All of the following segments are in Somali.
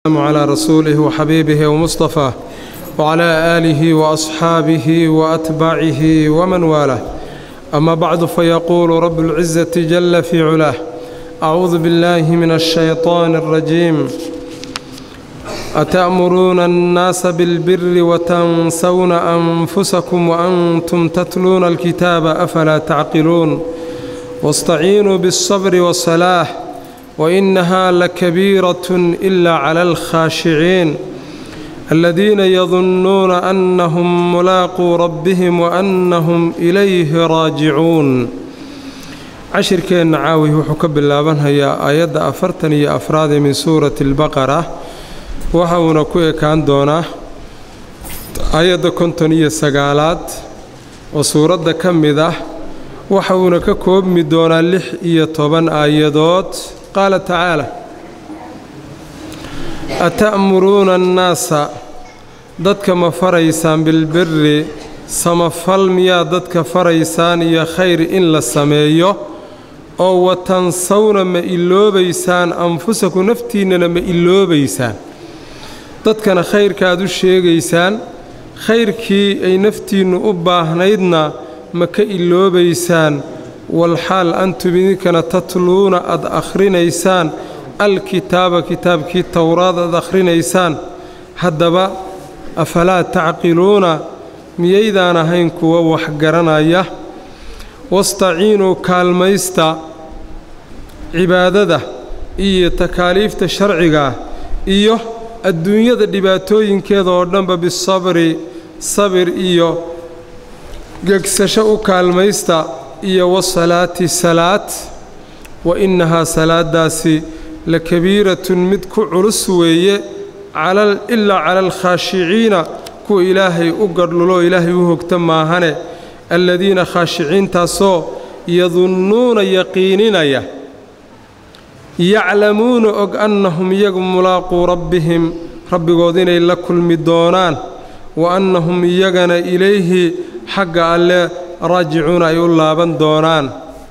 على رسوله وحبيبه ومصطفاه وعلى آله وأصحابه وأتباعه ومن والاه أما بعد فيقول رب العزة جل في علاه أعوذ بالله من الشيطان الرجيم أتأمرون الناس بالبر وتنسون أنفسكم وأنتم تتلون الكتاب أفلا تعقلون واستعينوا بالصبر والصلاة وإنها لكبيرة إلا على الخاشعين الذين يظنون أنهم ملاقو ربهم وأنهم إليه راجعون cashirkeenna caawi wuxuu ka bilaabanhayaa aayadda afartan iyo afraadee min suurati albaqara waxa uuna ku ekaan doonaa aayadda konton iyo sagaalaad oo suuradda ka mid ah waxa uuna ka koobmi doonaa lix iyo toban aayadood qaala tacaala ata'muruuna annaasa dadka ma faraysaan bilbiri samafal miyaa dadka faraysaan iyo khayr in la sameeyo oo watansawna ma iloobaysaan anfusaku naftiinnana ma iloobaysaan dadkana khayrkaaad u sheegaysaan khayrkii ay naftiinnu u baahnaydna ma ka iloobaysaan walxaal antum idinkana tatluuna aad akhrinaysaan alkitaaba kitaabkii towraad aad akhrinaysaan haddaba afalaa tacqiluuna miyaydaan ahayn kuwa wax garanaya wastaciinuu kaalmaysta cibaadada iyo takaaliifta sharciga iyo adduunyada dhibaatooyinkeeda oo dhanba bisabri sabir iyo gegsasho u kaalmaysta iyo wasalaati salaad wa innahaa salaadaasi la kabiiratun mid ku culus weeye ilaa cala alkhaashiciina kuwa ilaahay u gadhlulo ilaahay u hogta maahane alladiina khaashiciintaasoo yadunnuuna yaqiininaya yaclamuuna og annahum iyagu mulaaquu rabbihim rabbigood inay la kulmi doonaan wa annahum iyagana ilayhi xagga alle raajicuuna ay u laaban doonaan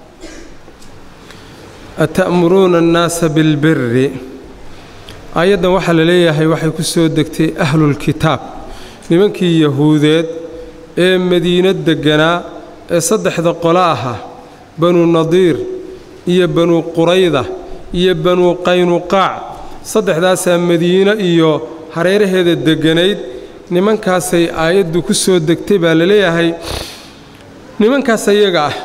ata'muruuna annaasa bilbiri aayaddan waxaa la leeyahay waxay ku soo degtay ahlulkitaab nimankii yahuudeed ee madiino degganaa ee saddexda qolo ahaa banuu nadiir iyo banuu qurayda iyo banuu qaynuqaac saddexdaasaa madiino iyo hareeraheeda degganayd nimankaasay aayaddu ku soo degtay baa la leeyahay nimankaas ayaga ah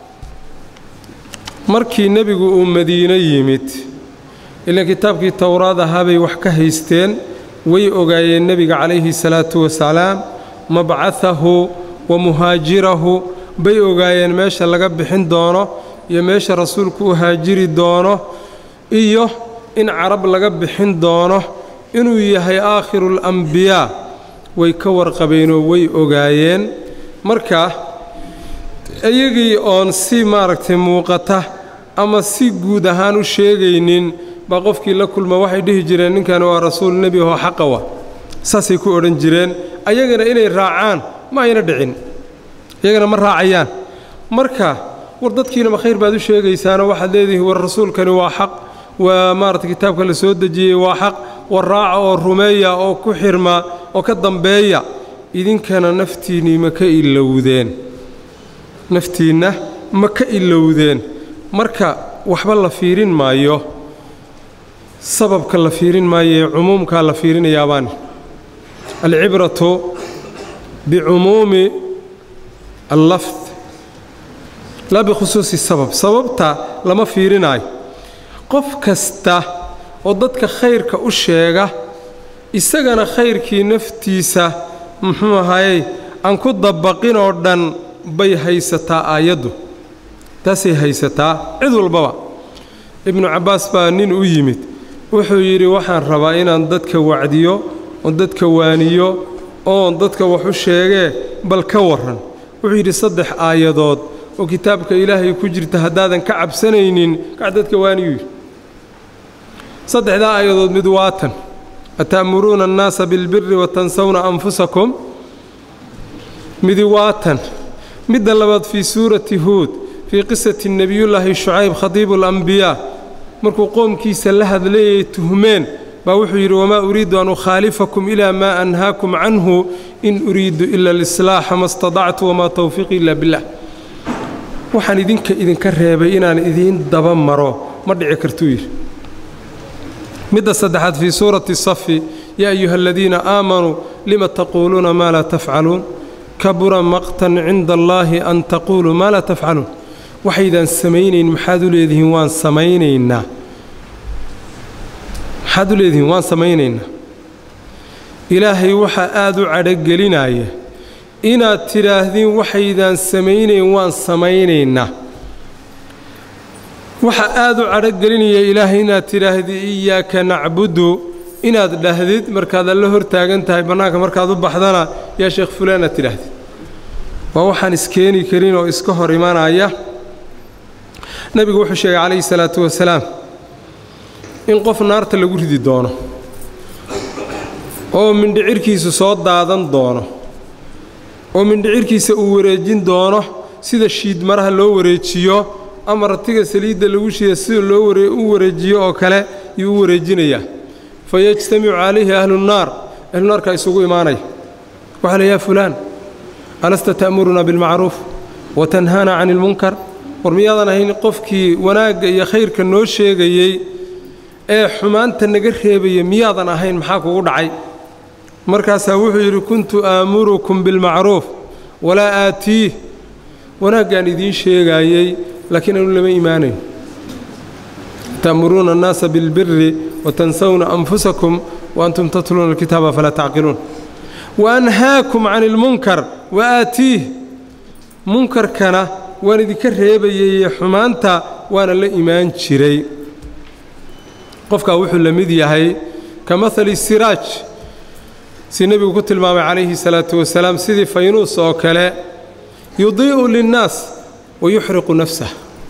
markii nebigu uu madiino yimid ilaan kitaabkii towraad ahaabay wax ka haysteen way ogaayeen nebiga calayhi salaatu wasalaam mabcahahu wa muhaajirahu bay ogaayeen meesha laga bixin doono iyo meesha rasuulku u haajiri doono iyo in carab laga bixin doono inuu yahay aakhiruulambiyaa way ka warqabeenoo way ogaayeen marka iyagii oon si maaragtay muuqata ama si guud ahaan u sheegaynin baa qofkii la kulma waxay dhihi jireen ninkani waa rasuul nebi ahoo xaqawa saasay ku odhan jireen ayagana inay raacaan ma ayna dhicin iyagana ma raacayaan marka war dadkiina ma khayr baad u sheegaysaanoo waxaad leedihiin war rasuulkani waa xaq waa maarata kitaabka la soo dejiyey waa xaq war raaca oo rumeeya oo ku xirma oo ka dambeeya idinkana naftiinnii ma ka ilowdeen naftiinna ma ka ilowdeen marka waxba la fiirin maayo sababka la fiirin maayo ee cumuumkaa la fiirinayaabaan alcibratu bicumuumi allafd laa bikhusuusi sabab sababta lama fiirinaayo qof kasta oo dadka khayrka u sheega isagana khayrkii naftiisa muxuu ahayey aan ku dabaqin oo dhan bay haysataa aayaddu taasay haysataa cid walbaba ibnu cabbaas baa nin u yimid wuxuu yidhi waxaan rabaa inaan dadka wacdiyo oon dadka waaniyo oon dadka wax u sheegee bal ka warran wuxuu yidhi saddex aayadood oo kitaabka ilaahay ku jirta haddaadan ka cabsanaynin kac dadka waaniyu yidhi saddexdaa aayadood mid waatan ata'muruuna annaasa bilbiri watansawna anfusakum midi waatan midda labaad fii suurati huud fii qisati nebiyullaahi shucayb khadiibu alambiyaa markuu qoomkiisa la hadlayay tuhmeen baa wuxuu yidhi wamaa uriidu an ukhaalifakum ilaa maa anhaakum canhu in uriidu ila alislaaxa ma stadactu wamaa tawfiiqi ila billah waxaan idinka idinka reebay inaan idiin daba maro ma dhici kartuu yidhi midda saddexaad fii suurati safi yaa ayuha aladiina aamanuu lima taquuluuna maa laa tafcaluun kabura maqtan cinda allaahi an taquuluu maa laa tafcaluun waxaydaan samaynayn maxaad u leedihiin waan samaynaynaa maxaad u leedihiin waan samaynaynaa ilaahay waxaa aad u cadhogelinaya inaad tidhaahdiin waxaydaan samaynayn waan samaynaynaa waxa aad u cadhogelinaya ilaahay inaad tidhaahdi iyaaka nacbudu inaad dhahdid markaad alla hor taagan tahay bannaanka markaad u baxdana yaa sheekh fulaan aad tidhaahdid waa waxaan iskeeni karin oo iska hor imanaya nebigu wuxuu sheegay calayhi salaatu wasalaam in qof naarta lagu ridi doono oo mindhicirkiisu soo daadan doono oo mindhicirkiisa uu wareejin doono sida shiidmaraha loo wareejiyo ama ratiga saliidda lagu shiida sida loo u wareejiyo oo kale yuu u wareejinayaa fa yajtamicu calayhi ahluunnaar ahlunaarkaa isugu imaanaya waxaa la yaa fulaan alasta ta'muruna bilmacruuf wa tanhaana cani ilmunkar war miyaadan ahayn qofkii wanaagga iyo khayrka noo sheegayey ee xumaanta naga reebaya miyaadan ahayn maxaa kugu dhacay markaasaa wuxuu yidhi kuntu aamurukum bilmacruuf walaa aatiih wanaaggaan idiin sheegaayey laakiin anu lama imaanayn ta'muruuna annaasa bilbiri watansawna anfusakum wa antum tatluuna alkitaaba falaa tacqiluun wa anhaakum cani ilmunkar wa aatiih munkarkana waan idinka reebayay xumaanta waana la imaan jiray qofkaa wuxuu la mid yahay ka mahali siraaj si nebigu ku tilmaamay calayhi salaatu wasalaam sidii faynuus oo kale yudii'u linnaas wa yuxriqu nafsah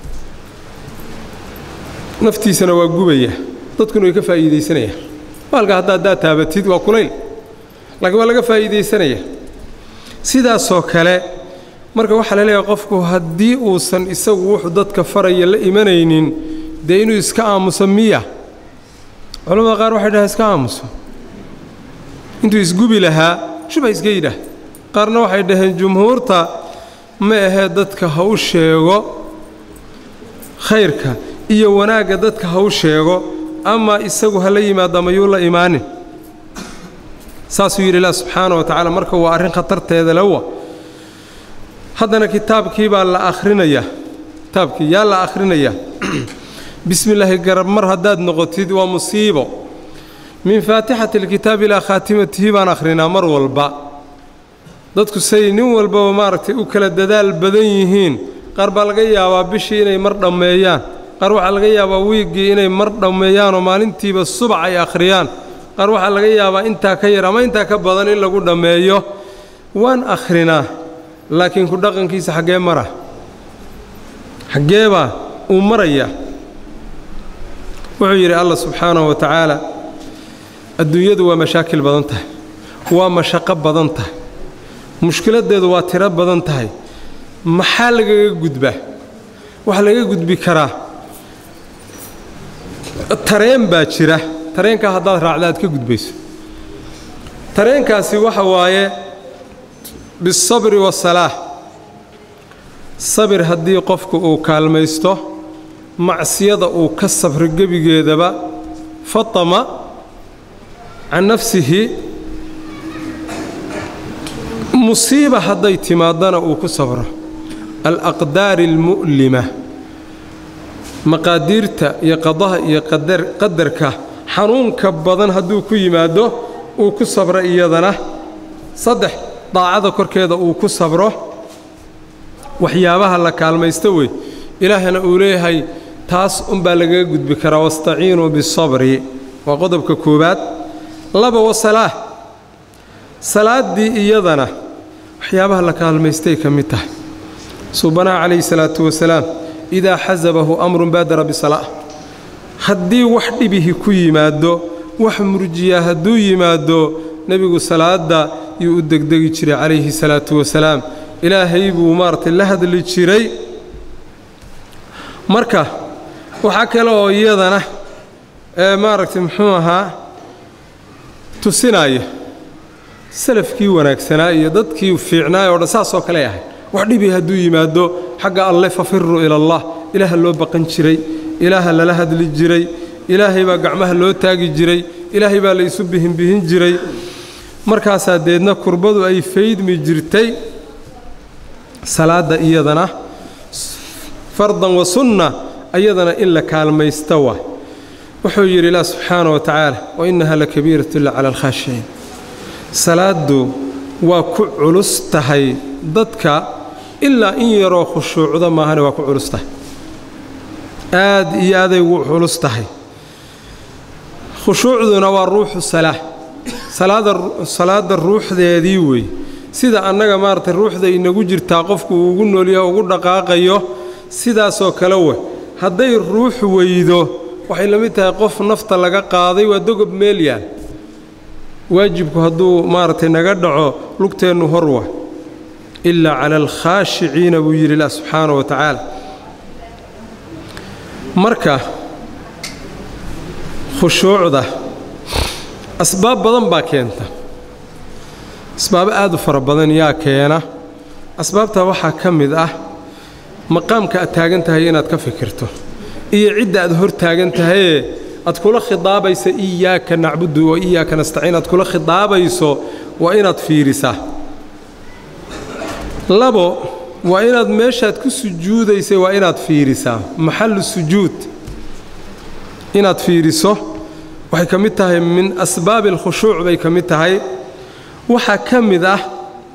naftiisana waa gubaya dadkuna way ka faa'iidaysanayaan baalka hadda haddaad taabatid waa kulayl laakiin waa laga faa'iidaysanaya sidaasoo kale marka waxaa la leeyahay qofku haddii uusan isagu wuxuu dadka faraya la imanaynin dee inuu iska aamuso miya culamada qaar waxay dhahaan iska aamuso intuu isgubi lahaa shuba iska yidhaah qaarna waxay dhaheen jumhuurta ma ahee dadka ha u sheego khayrka iyo wanaagga dadka ha u sheego ama isagu ha la yimaado ama yuu la imaanin saasuu yidhi ilah subxaana wa tacaala marka waa arrin khatarteeda lewa haddana kitaabkii baa la akhrinayaa kitaabkii yaa la akhrinayaa bismi illaahi garab mar haddaad noqotid waa musiibo min faatixati alkitaab ilaa khaatimatihi baan akhrinaa mar walba dadku say nin walbaba maaragtay u kala dadaal badan yihiin qaar baa laga yaabaa bishii inay mar dhammeeyaan qaar waxaa laga yaabaa wiiggii inay mar dhammeeyaanoo maalintiiba subax ay akhriyaan qaar waxaa laga yaabaa intaa ka yar ama intaa ka badan in lagu dhammeeyo waan akhrinaa laakiin ku dhaqankiisa xaggee mara xaggeebaa uu maraya wuxuu yidhi allah subxaanahu wa tacaala adduunyadu waa mashaakil badan tahay waa mashaqo badan tahay mushkiladdeedu waa tiro badan tahay maxaa lagaga gudbaa waxaa laga gudbi karaa tareen baa jira tareenkaa haddaad raacda aad ka gudbayso tareenkaasi waxa waaye bisabri wasalaax sabir haddii qofku uu kaalmaysto macsiyada uu ka sabro gebigeedaba fatama can nafsihi musiiba hadday timaadana uu ku sabro alaqdaari almu'lima maqaadiirta iyo qadaha iyo qadarka xanuunka badan hadduu ku yimaado uu ku sabro iyadana saddex daacada korkeeda uu ku sabro waxyaabaha la kaalmaysto wey ilaahna uu leeyahay taas unbaa lagaga gudbi karaa wastaciinuu bisabri waa qodobka koowaad laba wasalaa salaaddii iyadana waxyaabaha la kaalmaystay ka mid tahay suubanaha calayhi salaatu wasalaam idaa xasabahu amrun baadara bisalaa haddii wax dhibihi ku yimaado wax murjiya hadduu yimaado nebigu salaadda yuu u degdegi jiray calayhi salaatu wasalaam ilaahay buu maaragtay la hadli jiray marka waxaa kale oo iyadana ee maaragtay muxuu ahaa tusinaya salafkii wanaagsanaa iyo dadkii fiicnaay oo dhan saasoo kale ahay wax dhibi hadduu yimaado xagga alle fafiruu ila allah ilaaha loo baqan jiray ilaaha lala hadli jiray ilaahay baa gacmaha loo taagi jiray ilaahay baa la isu bihinbihin jiray markaasaa deedna kurbadu ay faydmi jirtay salaadda iyadana fardan wa sunna ayadana in la kaalmaysta waa wuxuu yidhi ilaah subxaana wa tacaala wa innaha la kabiiratu illa cala alkhaashiciin salaaddu waa ku culus tahay dadka ilaa in yaroo khushuucda maahane waa ku culus tahay aad iyo aaday ugu culus tahay khushuucduna waa ruuxu salaa salaadda ruuxdeedii wey sida annaga maaragtay ruuxda inagu jirtaa qofku uu ugu noolyaho ugu dhaqaaqayo sidaasoo kale weh hadday ruux weydo waxay la mid tahay qof nafta laga qaaday waa dogob meelyaal waajibku hadduu maaragtay naga dhaco lugteennu hor wa ilaa cala alkhaashiciina buu yidhi ilah subxaana wa tacaala marka khushuucda asbaab badan baa keenta asbaabo aad u fara badan yaa keena asbaabtaa waxaa ka mid ah maqaamka aad taagan tahay inaad ka fikirto iyo cidda aad hor taagan tahayee aad kula khidaabaysa iyaaka nacbudu wa iyaaka nastaciin aad kula khidaabayso waa inaad fiirisaa labo waa inaad meeshaad ku sujuudaysay waa inaad fiirisaa maxallu sujuud inaad fiiriso waxay ka mid tahay min asbaabi alkhushuuc bay ka mid tahay waxaa ka mid ah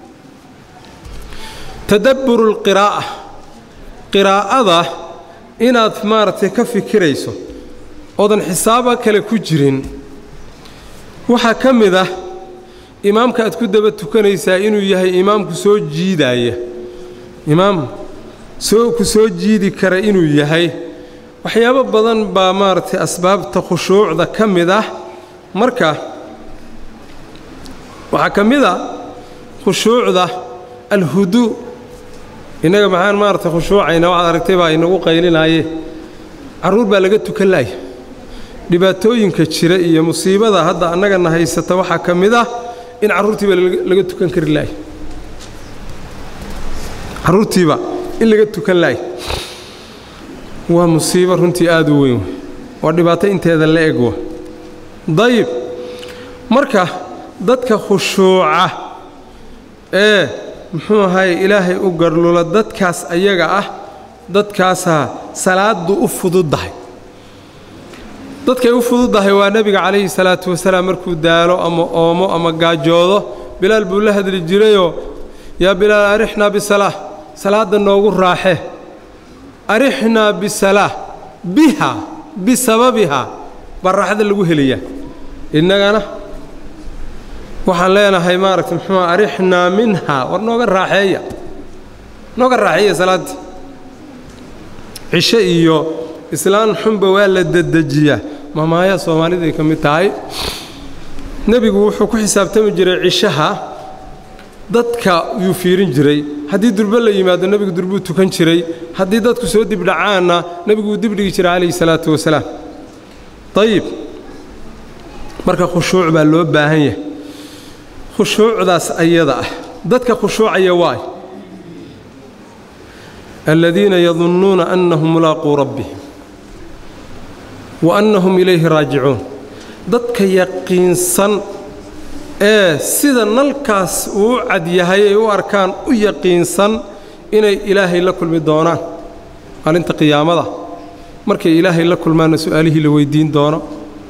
tadabburu alqiraa'a qiraa'ada inaad maaragtay ka fikirayso oodan xisaaba kale ku jirin waxaa ka mid ah imaamka aad ku daba tukanaysaa inuu yahay imaamku soo jiidaaya imaam soo ku soo jiidi kara inuu yahay waxyaabo badan baa maaragtay asbaabta khushuucda ka mid ah marka waxaa ka mid a khushuucda alhuduu innaga maxaan maaragtay khushuucayna waxaad aragtay baa inagu qaylinaaye carruur baa laga tukan laaya dhibaatooyinka jira iyo musiibada hadda annagana haysata waxaa ka mid ah in carruurtiiba laga tukan kari laaya carruurtiiba in laga tukan laaya waa musiibo runtii aad u weyn waa dhibaato inteeda la eg wa dayib marka dadka khushuuca ee muxuu ahaye ilaahay u garlula dadkaas ayaga ah dadkaasaa salaaddu u fududdahay dadkay u fududdahay waa nebiga calayhi salaatu wasalaam markuu daalo ama oomo ama gaajoodo bilaal buu la hadli jirayoo yaa bilaal arixnaa bisalaa salaadda noogu raaxe arixnaa bisalaa biha bisababihaa baa raaxada lagu helayaa innagana waxaan leenahay maaragta muxuu arixnaa minhaa war nooga raaxeeya nooga raaxeeya salaaddii cisho iyo islaan xunba waa la dedejiyaa mamaaya soomaaliday ka mid tahay nebigu wuxuu ku xisaabtami jiray cishaha dadka yuu fiirin jiray haddii durbe la yimaado nebigu durbuu tukan jiray haddii dadku soo dibdhacaanna nebigu wuu dibdhigi jiray calayhi salaatu wasalaam dayib marka khushuuc baa loo baahan yahay khushuucdaas ayada ah dadka khushuucaya waay aladiina yadunnuuna annahum mulaaquu rabbihim wa annahum ilayhi raajicuun dadka yaqiinsan ee sida nalkaas uu u cad yahay ay u arkaan u yaqiinsan inay ilaahay la kulmi doonaan maalinta qiyaamada markay ilaahay la kulmaanna su'aalihii la weyddiin doono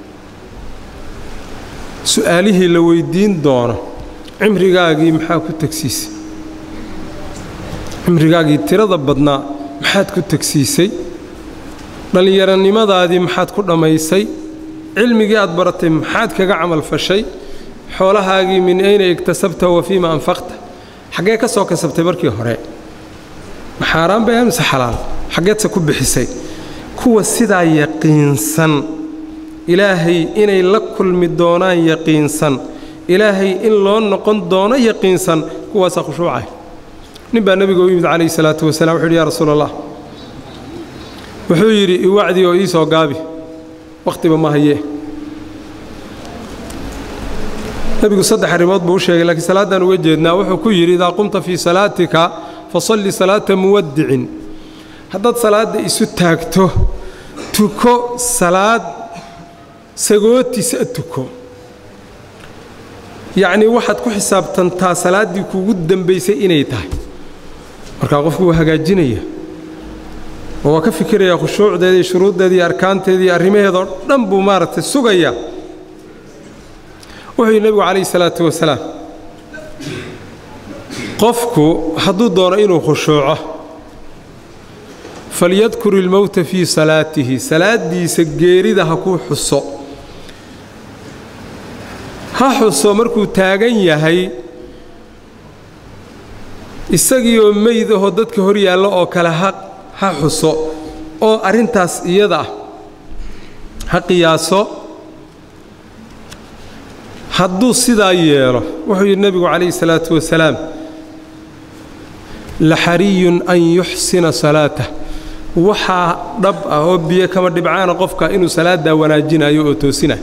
su'aalihii la weyddiin doono cimrigaagii maxaa ku tegsiisay cimrigaagii tirada badnaa maxaad ku tegsiisay dhallinyaronimadaadii maxaad ku dhammaysay cilmigii aad baratay maxaad kaga camal fashay xoolahaagii min ayna igtasabta wa fiima anfaqta xaggee ka soo kasabtay markii hore ma xaaraan bay mise xalaal xaggeedse ku bixisay kuwa sidaa yaqiinsan ilaahay inay la kulmi doonaan yaqiinsan ilaahay in loo noqon doono yaqiinsan kuwaasaa khushuucay nin baa nebiga u yimid calayhi salaatu wasalaam wuxu yidhi yaa rasuul allah wuxuu yidhi iwacdii oo ii soo gaabi wakhtiba ma hayee nebigu saddex arrimood buu u sheegay laakiin salaaddaan uga jeednaa wuxuu ku yidhi idaa qumta fii salaatika fasalli salaata muwaddicin haddaad salaadda isu taagto tuko salaad sagootiisa tuko yacnii waxaad ku xisaabtantaa salaaddii kuugu dambaysay inay tahay markaa qofku waa hagaajinaya oo waa ka fikirayaa khushuucdeeda iyo shuruuddeeda iyo arkaanteeda iyo arrimaheeda oo dhan buu maaragtay sugayaa wuxuu yidhi nebigu calayhi salaatu wasalaam qofku hadduu doono inuu khushuuco falyadkur ilmowta fii salaatihi salaaddiisa geerida ha kuu xuso ha xuso markuu taagan yahay isagiioo meyd ahoo dadka hor yaalla oo kale ha ha xuso oo arrintaas iyada ah ha qiyaaso hadduu sidaa yeelo wuxuu yidhi nebigu calayhi salaatu wasalaam laxariyun an yuxsina salaatah waxaa dhab ah oo biyo kama dhibcaana qofka inuu salaaddaa wanaajinayo oo toosinayo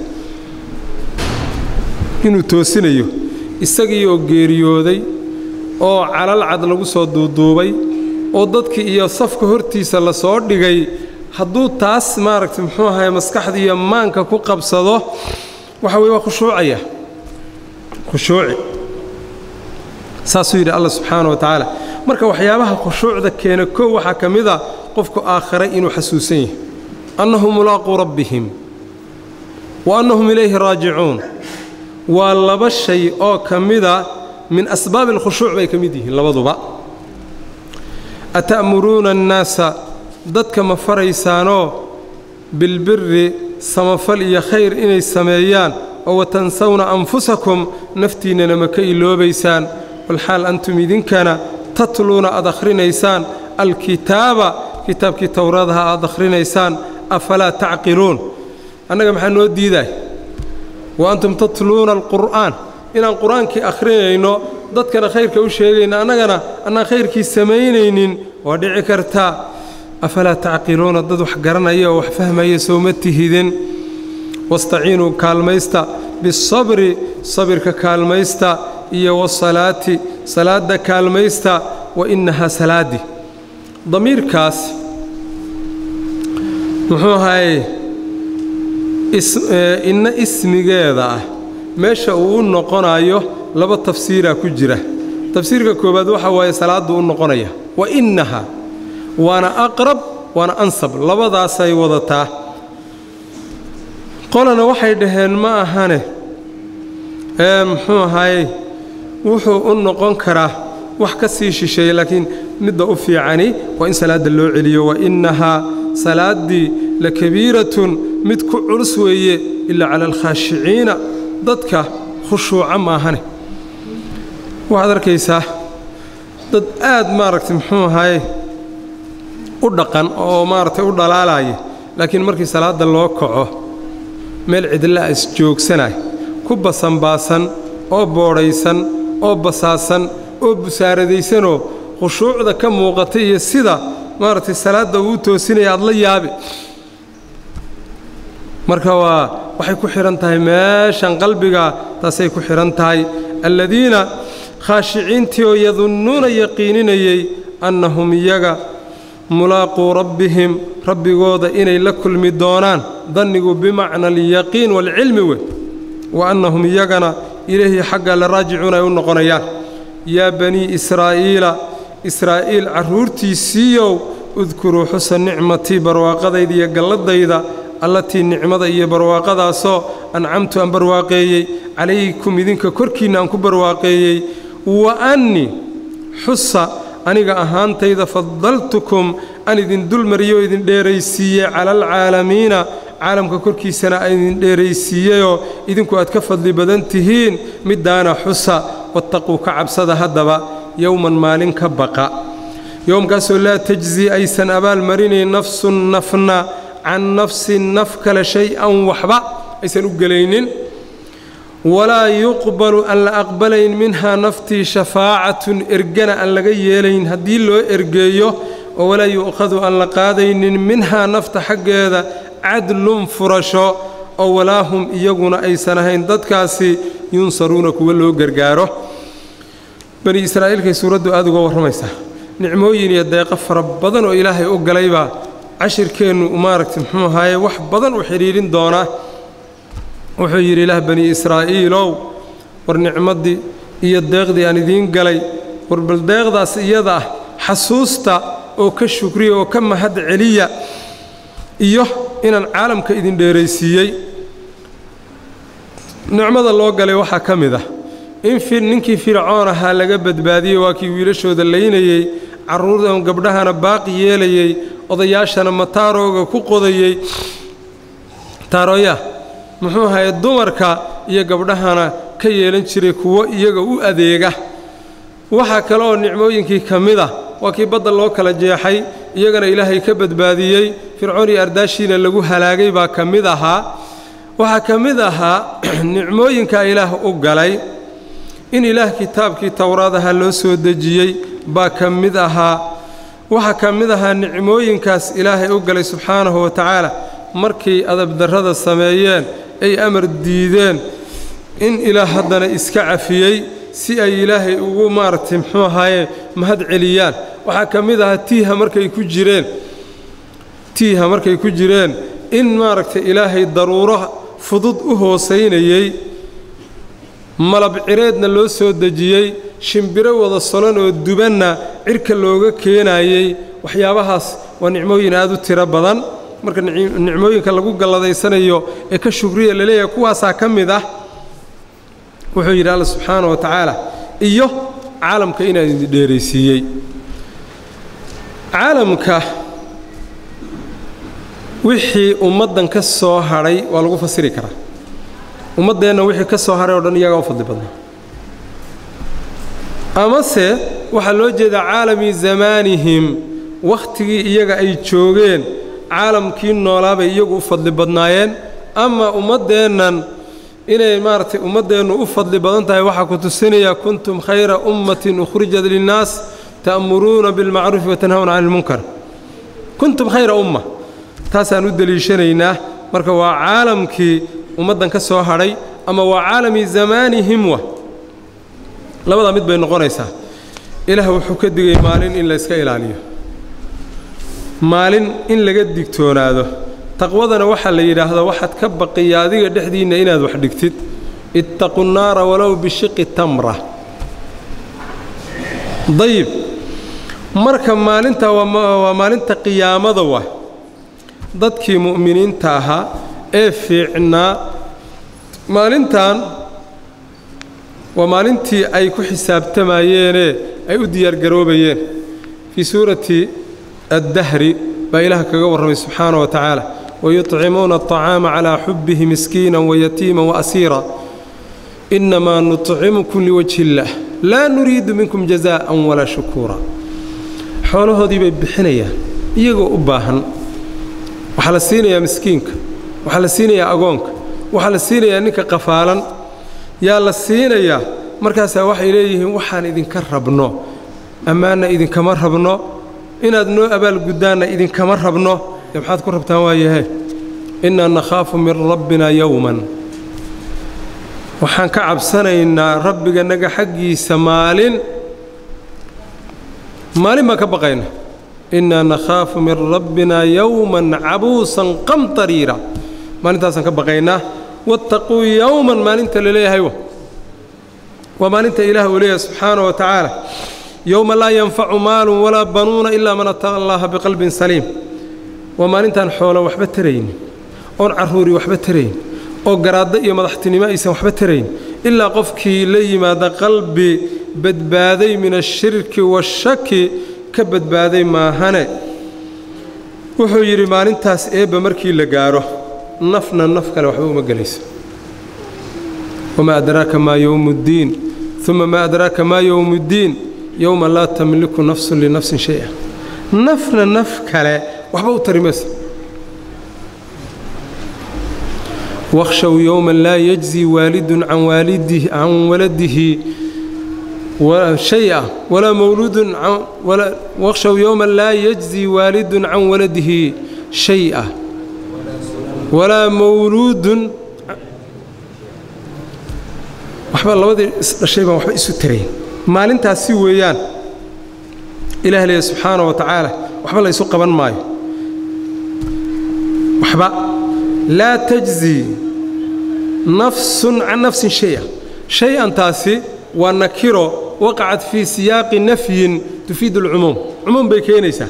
inuu toosinayo isagii oo geeriyooday oo calal cad lagu soo duuduubay oo dadkii iyo safka hortiisa la soo dhigay hadduu taas maaragtay muxuu ahaye maskaxda iyo maanka ku qabsado waxa weye waa khushuucaya khushuuci saasuu yidhi allah subxaana wa tacaala marka waxyaabaha khushuucda keena kow waxaa ka mid a qofku aakhare inuu xasuusan yahay annahum mulaaquu rabbihim wa annahum ilayhi raajicuun waa laba shay oo ka mida min asbaabi alkhushuuc bay ka mid yihiin labaduba ata'muruuna annaasa dadka ma faraysaanoo bilbiri samafal iyo khayr inay sameeyaan oo watansawna anfusakum naftiinnana ma ka iloobaysaan walxaal antum idinkana tatluuna aad akhrinaysaan alkitaaba kitaabkii towradaha aad akhrinaysaan afalaa tacqiluun annaga maxaa noo diidaay wa antum tatluuna alqur'aan inaan qur-aankii akhrinayno dadkana khayrka u sheegayno annagana annaan khayrkii samaynaynin waa dhici kartaa afalaa tacqiluuna dad wax garanaya oo wax fahmaya sowma tihidin wastaciinuu kaalmaysta bisabri sabirka kaalmaysta iyo wasalaati salaadda kaalmaysta wa innahaa salaadi damiirkaas muxuu ahaye inna ismigeeda ah meesha uu u noqonayo laba tafsiiraa ku jira tafsiirka koowaad waxa waaye salaadduu u noqonaya wa innaha waana aqrab waana ansab labadaasay wadataa qolana waxay dhaheen ma ahane ee muxuu ahaye wuxuu u noqon karaa wax ka sii shisheeya laakiin midda u fiicani waa in salaadda loo celiyo wa innahaa salaaddii la kabiiratun mid ku culus weeye ilaa cala alkhaashiciina dadka khushuuca maahane waxaad arkaysaa dad aad maaragtay muxuu ahaye u dhaqan oo maaragtay u dhalaalaya laakiin markii salaadda loo kaco meel cidlaa isjoogsanay ku basanbaasan oo boodhaysan oo basaasan oo busaaradaysanoo khushuucda ka muuqata iyo sida maaragtay salaadda uu toosinaya aad la yaabi marka waa waxay ku xidhan tahay meeshan qalbiga taasay ku xidhan tahay alladiina khaashiciintii oo yadunnuuna yaqiininayey annahum iyaga mulaaquu rabbihim rabbigooda inay la kulmi doonaan dannigu bimacna alyaqiin waalcilmi wey wa annahum iyagana ilaahi xagga la raajicuun ay u noqonayaan yaa banii israa'iila israa'iil carruurtiisiiyow udkuruu xusa nicmatii barwaaqadayda iyo galladayda allatii nicmada iyo barwaaqadaasoo ancamtu aan barwaaqeeyey calaykum idinka korkiinna aan ku barwaaqeeyey wa annii xusa aniga ahaantayda fadaltukum aan idin dulmariyey oo idin dheeraysiiyey cala alcaalamiina caalamka korkiisana aan idin dheeraysiiyeyoo idinku aad ka fadli badan tihiin middaana xusa wattaquu ka cabsada haddaba yowman maalin ka baqa yowmkaasoo laa tajzi aysan abaalmarinayn nafsun nafna can nafsin naf kale shay-an waxba aysan u gelaynin walaa yuqbalu aan la aqbalayn minhaa naftii shafaacatun ergana aan laga yeelayn haddii loo ergeeyo oo walaa yu'khadu aan la qaadaynin minhaa nafta xaggeeda cadlun furasho oo walaa hum iyaguna aysan ahayn dadkaasi yunsaruuna kuwa loo gargaaro bani israa'iilkay suuraddu aada uga warramaysaa nicmooyin iyo deeqo fara badan oo ilaahay u galaybaa cashirkeennu maaragtay muxuu ahaaye wax badan u xidhiidhin doonaa wuxuu yidhi ilaah bani israa'iilow war nicmaddii iyo deeqdii aan idiin galay war bal deeqdaas iyada ah xasuusta oo ka shukriya oo ka mahad celiya iyo inaan caalamka idin dheeraysiiyey nicmada loo galay waxaa ka mid ah in ninkii fircoon ahaa laga badbaadiyey waa kii wiilashooda laynayey carruurdan gabdhahana baaqi yeelayey odayaashana mataarooga ku qodayey taarooya muxuu ahaye dumarka iyo gabdhahana ka yeelan jiray kuwo iyaga u adeega waxaa kale oo nicmooyinkii ka mid ah waa kii badda loo kala jeexay iyagana ilaahay ka badbaadiyey fircoon iyo ardaashiina lagu halaagay baa ka mid ahaa waxaa ka mid ahaa nicmooyinkaa ilaah u galay in ilaah kitaabkii towraadaha loo soo dejiyey baa ka mid ahaa waxaa ka mid ahaa nicmooyinkaas ilaahay u galay subxaanahu wa tacaala markay adabdarrada sameeyeen ay amar diideen in ilaah haddana iska cafiyey si ay ilaahay ugu maaragtay muxuu ahaaye mahad celiyaan waxaa ka mid ahaa tiiha markay ku jireen tiiha markay ku jireen in maaragtay ilaahay daruuro fudud u hoosaynayey malab cireedna loo soo dejiyey shimbiro wada solon oo dubanna cirka looga keenayey waxyaabahaas waa nicmooyin aad u tiro badan marka nicmooyinka lagu galladaysanayo ee ka shugriya laleeyahay kuwaasaa ka mid ah wuxuu yidhi alla subxaana wa tacaala iyo caalamka inaan idin dheeraysiiyey caalamka wixii ummaddan ka soo hadhay waa lagu fasiri karaa ummaddeenna wixii ka soo hadhay o dhan iyagaa u fadli badnaa amase waxaa loo jeedaa caalami zamaanihim wakhtigii iyaga ay joogeen caalamkii noolaabay iyagu u fadli badnaayeen ama ummaddeennan inay maaragtay ummaddeennu u fadli badan tahay waxaa ku tusinayaa kuntum khayra ummatin ukhrijat linnaas ta'muruuna bilmacruufi watanhawna cani ilmunkar kuntum khayra umma taasaan u deliishanaynaa marka waa caalamkii ummaddan ka soo hadhay ama waa caalami zamaanihim wa labadaa mid bay noqonaysaa ilaah wuxuu ka digay maalin in la yska ilaaliyo maalin in laga digtoonaado taqwadana waxaa la yidhaahdaa waxaad ka baqiya adiga dhexdiinna inaad wax dhigtid ittaqu nnaara walow bishiqi tamra dayib marka maalintaa waa maalinta qiyaamada wa dadkii mu'miniinta ahaa ee fiicnaa maalintan waa maalintii ay ku xisaabtamayeenee ay u diyaargaroobayeen fii suurati addahri baa ilaah kaga warramay subxaana wa tacaala wayuطcimuuna aطacaama calaa xubbihi miskiina wayatiima waasiira innamaa nuطcimukum liwajhi illaah laa nuriidu minkum jazaa'an walaa shukuura xoolahoodii bay bixinayaan iyagoo u baahan waxaa la siinayaa miskiinka waxaa la siinayaa agoonka waxaa la siinayaa ninka qafaalan yaa la siinayaa markaasaa waxay leeyihiin waxaan idinka rabno ammaanna idinkama rabno inaad noo abaalguddaanna idinkama rabno ee maxaad ku rabtaan waayahe innaa nakhaafu min rabbina yowman waxaan ka cabsanaynaa rabbiganaga xaggiisa maalin maalin baan ka baqayna innaa nakhaafu min rabbina yowman cabuusan qamtariira maalintaasaan ka baqaynaa wattaquu yowman maalinta la leeyahay waa maalinta ilaah uu leeyahay subxaana wa tacaala yowma laa yanfacu maalun walaa banuuna ilaa man ataqa allaha biqalbin saliim waa maalintaan xoolo waxba taraynin oon carruuri waxba tarayn oo garaaddo iyo madaxtinimo aysan waxba tarayn ilaa qofkii la yimaada qalbi badbaaday min ashirki waashaki ka badbaaday maahane wuxuu yidhi maalintaas eebba markii la gaaro nafna naf kale waxba uma gelayso wamaa adraaka maa yowmu ddiin uma maa adraaka maa yowmu ddiin yowma laa tamliku nafsun linafsin shay-a nafna naf kale waxba u tari mayso wakhshow yowman laa yajzi waalidun can waalidihi can waladihi shaya walaa mawluudun wakhshow yowman laa yajzi waalidun can waladihi shay-a walaa mawluudun waxba labadii isdhashay baan waxba isu tarayn maalintaasi weeyaan ilaah leeya subxaana wa tacaala waxba la ysu qaban maayo waxba laa tajzi nafsun can nafsin shaya shay-antaasi waa nakiro waqacat fii siyaaqi nafyin tufiidu alcumuum cumuum bay keenaysaa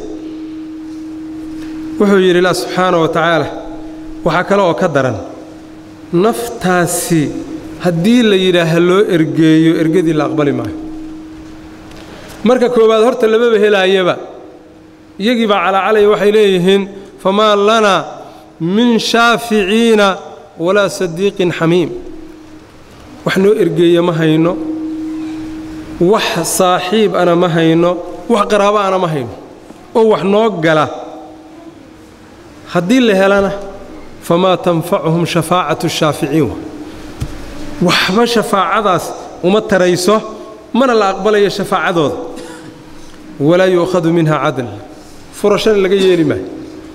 wuxuu yidhi ilah subxaana wa tacaala waxaa kale oo ka daran naftaasi haddii la yidhaaha loo ergeeyo ergadii la aqbali maayo marka koowaad horta lamaba helaayaba iyagii baa calaacalaya waxay leeyihiin famaa lanaa min shaaficiina walaa sadiiqin xamiim wax noo ergeeya ma hayno wax saaxiib ana ma hayno wax qaraabo ana ma hayno oo wax noo gala haddii la helana famaa tanfacuhum shafaacatu shaaficiin waxba shafaacadaas uma tarayso mana la aqbalayo shafaacadooda walaa yu'khadu minha cadl furashana laga yeeli maayo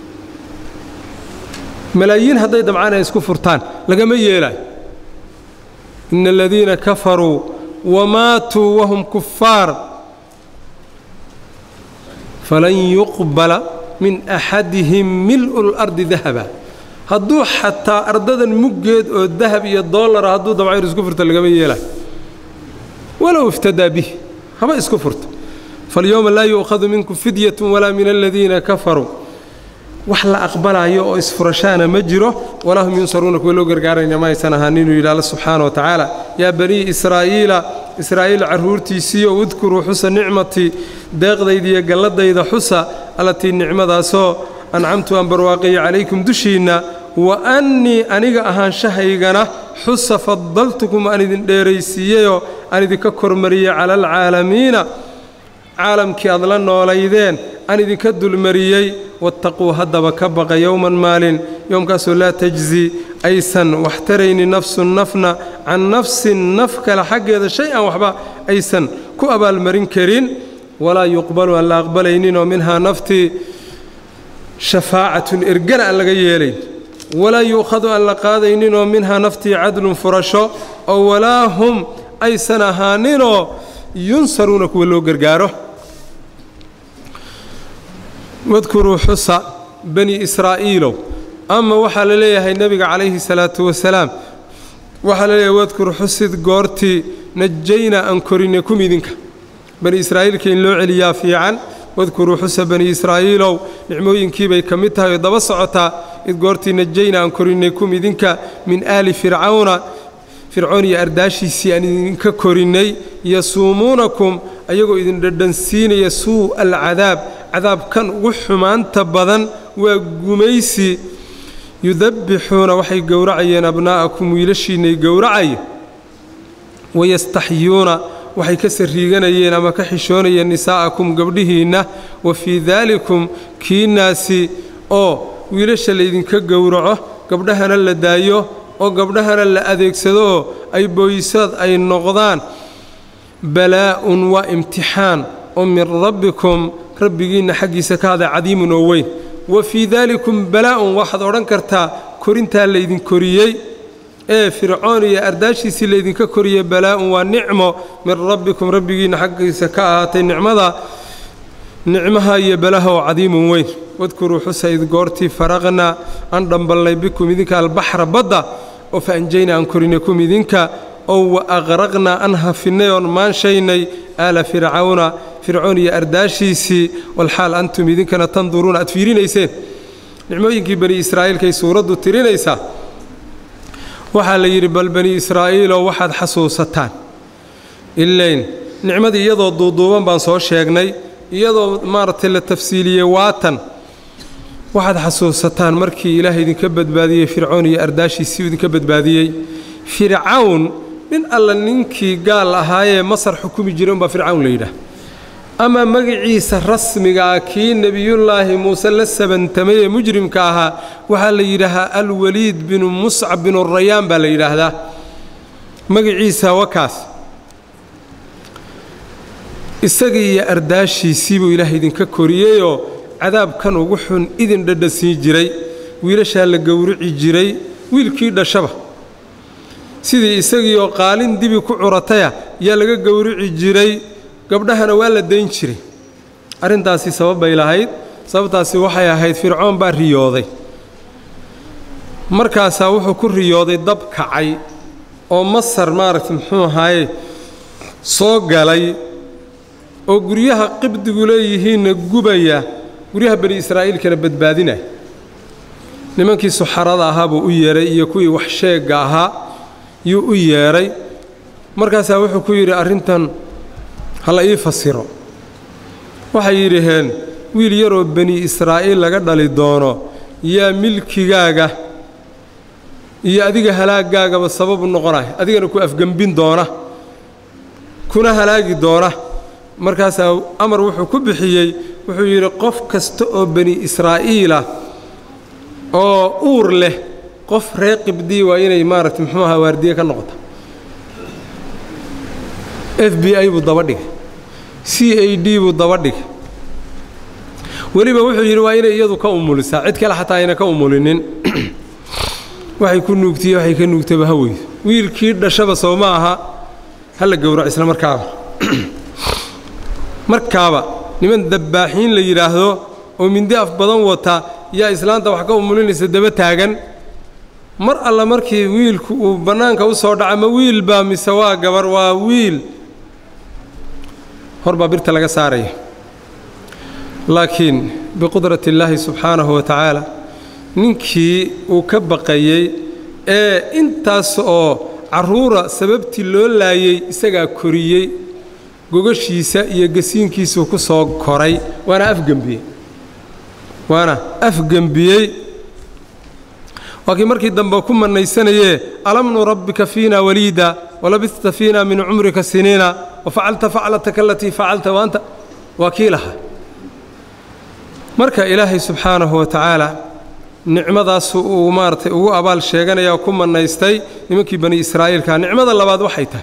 malaayiin hadday dabcaan ay isku furtaan lagama yeelaayo ina aladiina kafaruu wamaatuu wahum kufaar falan yuqbala min axadihim mil'u اlardi dahaba hadduu xataa ardadan muggeed oo dahab iyo dollara hadduu dabcayr isku furto lagama yeelaayo walow iftadaa bih haba isku furto falyowma laa yu'khadu minkum fidyatu walaa min aladiina kafaruu wax la aqbalaayo oo isfurashaana ma jiro walaa hum yunsaruuna kuwa loo gargaarayna ma aysan ahaan inuu yidhi alla subxaana wa tacaala yaa banii israa'iila israa'iil carruurtiisiiyo udkuruu xusa nicmatii deeqdaydiiyo galladayda xusa allatii nicmadaasoo ancamtu aan barwaaqeeyo calaykum dushiinna wa annii aniga ahaanshahaygana xusa fadaltukum aan idin dheeraysiiyeyoo aan idinka kormariyey cala alcaalamiina caalamkii aad la noolaydeen aan idinka dulmariyey wattaquu haddaba ka baqa yowman maalin yowmkaasoo laa tajzi aysan wax taraynin nafsun nafna can nafsin naf kale xaggeeda shay an waxba aysan ku abaalmarin karin walaa yuqbalu aan la aqbalayninoo minhaa naftii shafaacatun ergana aan laga yeelayn walaa yu'khadu aan la qaadayninoo minhaa naftii cadlun furasho oo walaa hum aysan ahaaninoo yunsaruuna kuwa loo gargaaro wadkuruu xusa bani israa'iilow ama waxaa la leeyahay nebiga calayhi salaatu wasalaam waxaa la leeyahay wadkur xusid goortii najaynaa aan korinay kum idinka bani israa'iilka in loo celiyaa fiican wadkuruu xusa bani israa'iilow nicmooyinkiibay ka mid tahay oo daba socotaa id goortii najaynaa aan korinay kum idinka min aali fircawna fircoon iyo ardaashiisii aan idinka korinnay yasuumuunakum ayagoo idin dhadhansiinaya suu alcadaab cadaabkan ugu xumaanta badan waa gumaysi yudabbixuuna waxay gowracayeen abnaa'akum wiilashiinnay gowracaya wayastaxyuuna waxay ka sarriiganayeen ama ka xishoonayeen nisaa'akum gabdhihiinna wa fii daalikum kiinaasi oo wiilasha laydinka gowraco gabdhahana la daayo oo gabdhahana la adeegsado oo ay booyisaad ay noqdaan balaa'un waa imtixaan oo min rabbikum rabbigiinna xaggiisa ka haday cadiimun oo weyn wa fii daalikum balaa'un waxaad odhan kartaa korintaa laydin koriyey ee fircoon iyo ardaashiisii laydinka koriyey balaa'un waa nicmo min rabbikum rabbigiinna xaggiisa ka ahaatay nicmada nicmaha iyo balaha oo cadiimun weyn wadkuruu xusa id goortii faraqnaa aan dhambalnay bikum idinka albaxra badda oo fa anjaynaa aan korinay kum idinka oo wa aqraqnaa aan hafinnay oon maanshaynay aala fircawna fircoon iyo ardaashiisii walxaal antum idinkana tanduruuna aad fiirinayseen nicmooyinkii bani israa'iilkay suuraddu tirinaysaa waxaa la yidhi bal bani israa'iiloo waxaad xasuusataan ilayn nicmadii iyadoo duuduuban baan soo sheegnay iyadoo maaragtay la tafsiiliyey waatan waxaad xasuusataan markii ilaahay idinka badbaadiyey fircoon iyo ardaashiisii idinka badbaadiyey fircawn nin alla ninkii gaal ahaayee masar xukumi jiray umbaa fircawn la yidhaah ama magaciisa rasmigaa kii nebiyullaahi muuse la sabantamay ee mujrimka ahaa waxaa la yidhaahaa alwaliid binu muscab binu rayaan baa la yidhaahdaa magaciisa wakaas isagii iyo ardaashiisii buu ilaahay idinka koriyeyoo cadaabkan ugu xun idin dhadhasiin jiray wiilashaa la gowrici jiray wiilkii dhashaba sidii isagii oo qaalin dibi ku curataya yaa laga gowrici jiray gabdhahana waa la dayn jiray arrintaasi sabab bay lahayd sababtaasi waxay ahayd fircoon baa riyooday markaasaa wuxuu ku riyooday dab kacay oo masar maaragta muxuu ahaaye soo galay oo guryaha qibdigu leeyihiinna gubaya guryaha bani israa'iilkana badbaadinaya nimankii suxarada ahaa buu u yeedhay iyo kuwii wax sheegga ahaa yuu u yeedhay markaasaa wuxuu ku yidhi arrintan hala ii fasiro waxay yidhaheen wiil yaroo bani israa'iil laga dhali doono yaa milkigaaga iyo adiga halaagaagaba sababu noqonaya adigana ku afgembin doona kuna halaagi doona markaasaa amar wuxuu ku bixiyey wuxuu yidhi qof kasta oo bani israa'iilah oo uur leh qof reer qibdii waa inay maaragta muxuu ahaa waardiye ka noqota f b i buu daba dhigay c a d buu daba dhigay weliba wuxuu yidhi waa inay iyadu ka umulisaa cid kale xataa ayna ka umulinin waxay ku nuugtiye waxay ka nuugtaba ha weydo wiilkii dhashaba soo ma aha ha la gowrac isla markaaba markaaba niman dabbaaxiin la yidhaahdo oo mindi af badan wata yaa islaanta wax ka umulinaysa daba taagan mar alla markii wiilku uu bannaanka u soo dhaca ma wiil baa mise waa gabar waa wiil hor baa birta laga saaraya laakiin biqudrati illaahi subxaanahu wa tacaala ninkii uu ka baqayey ee intaas oo carruura sababtii loo laayey isagaa koriyey gogashiisa iyo gasiinkiisuu ku soo koray waana afgembiyey waana afgembiyey waa kii markii dambe ku mannaysanayee alam nurabbika fiina waliida walabista fiina min cumrika siniina wafacalta faclataka alatii facalta waanta waa kii lahaa marka ilaahay subxaanahu wa tacaala nicmadaasu uu maaratay ugu abaal sheeganaya oo ku mannaystay nimankii bani israa'iilka nicmada labaad waxay tahay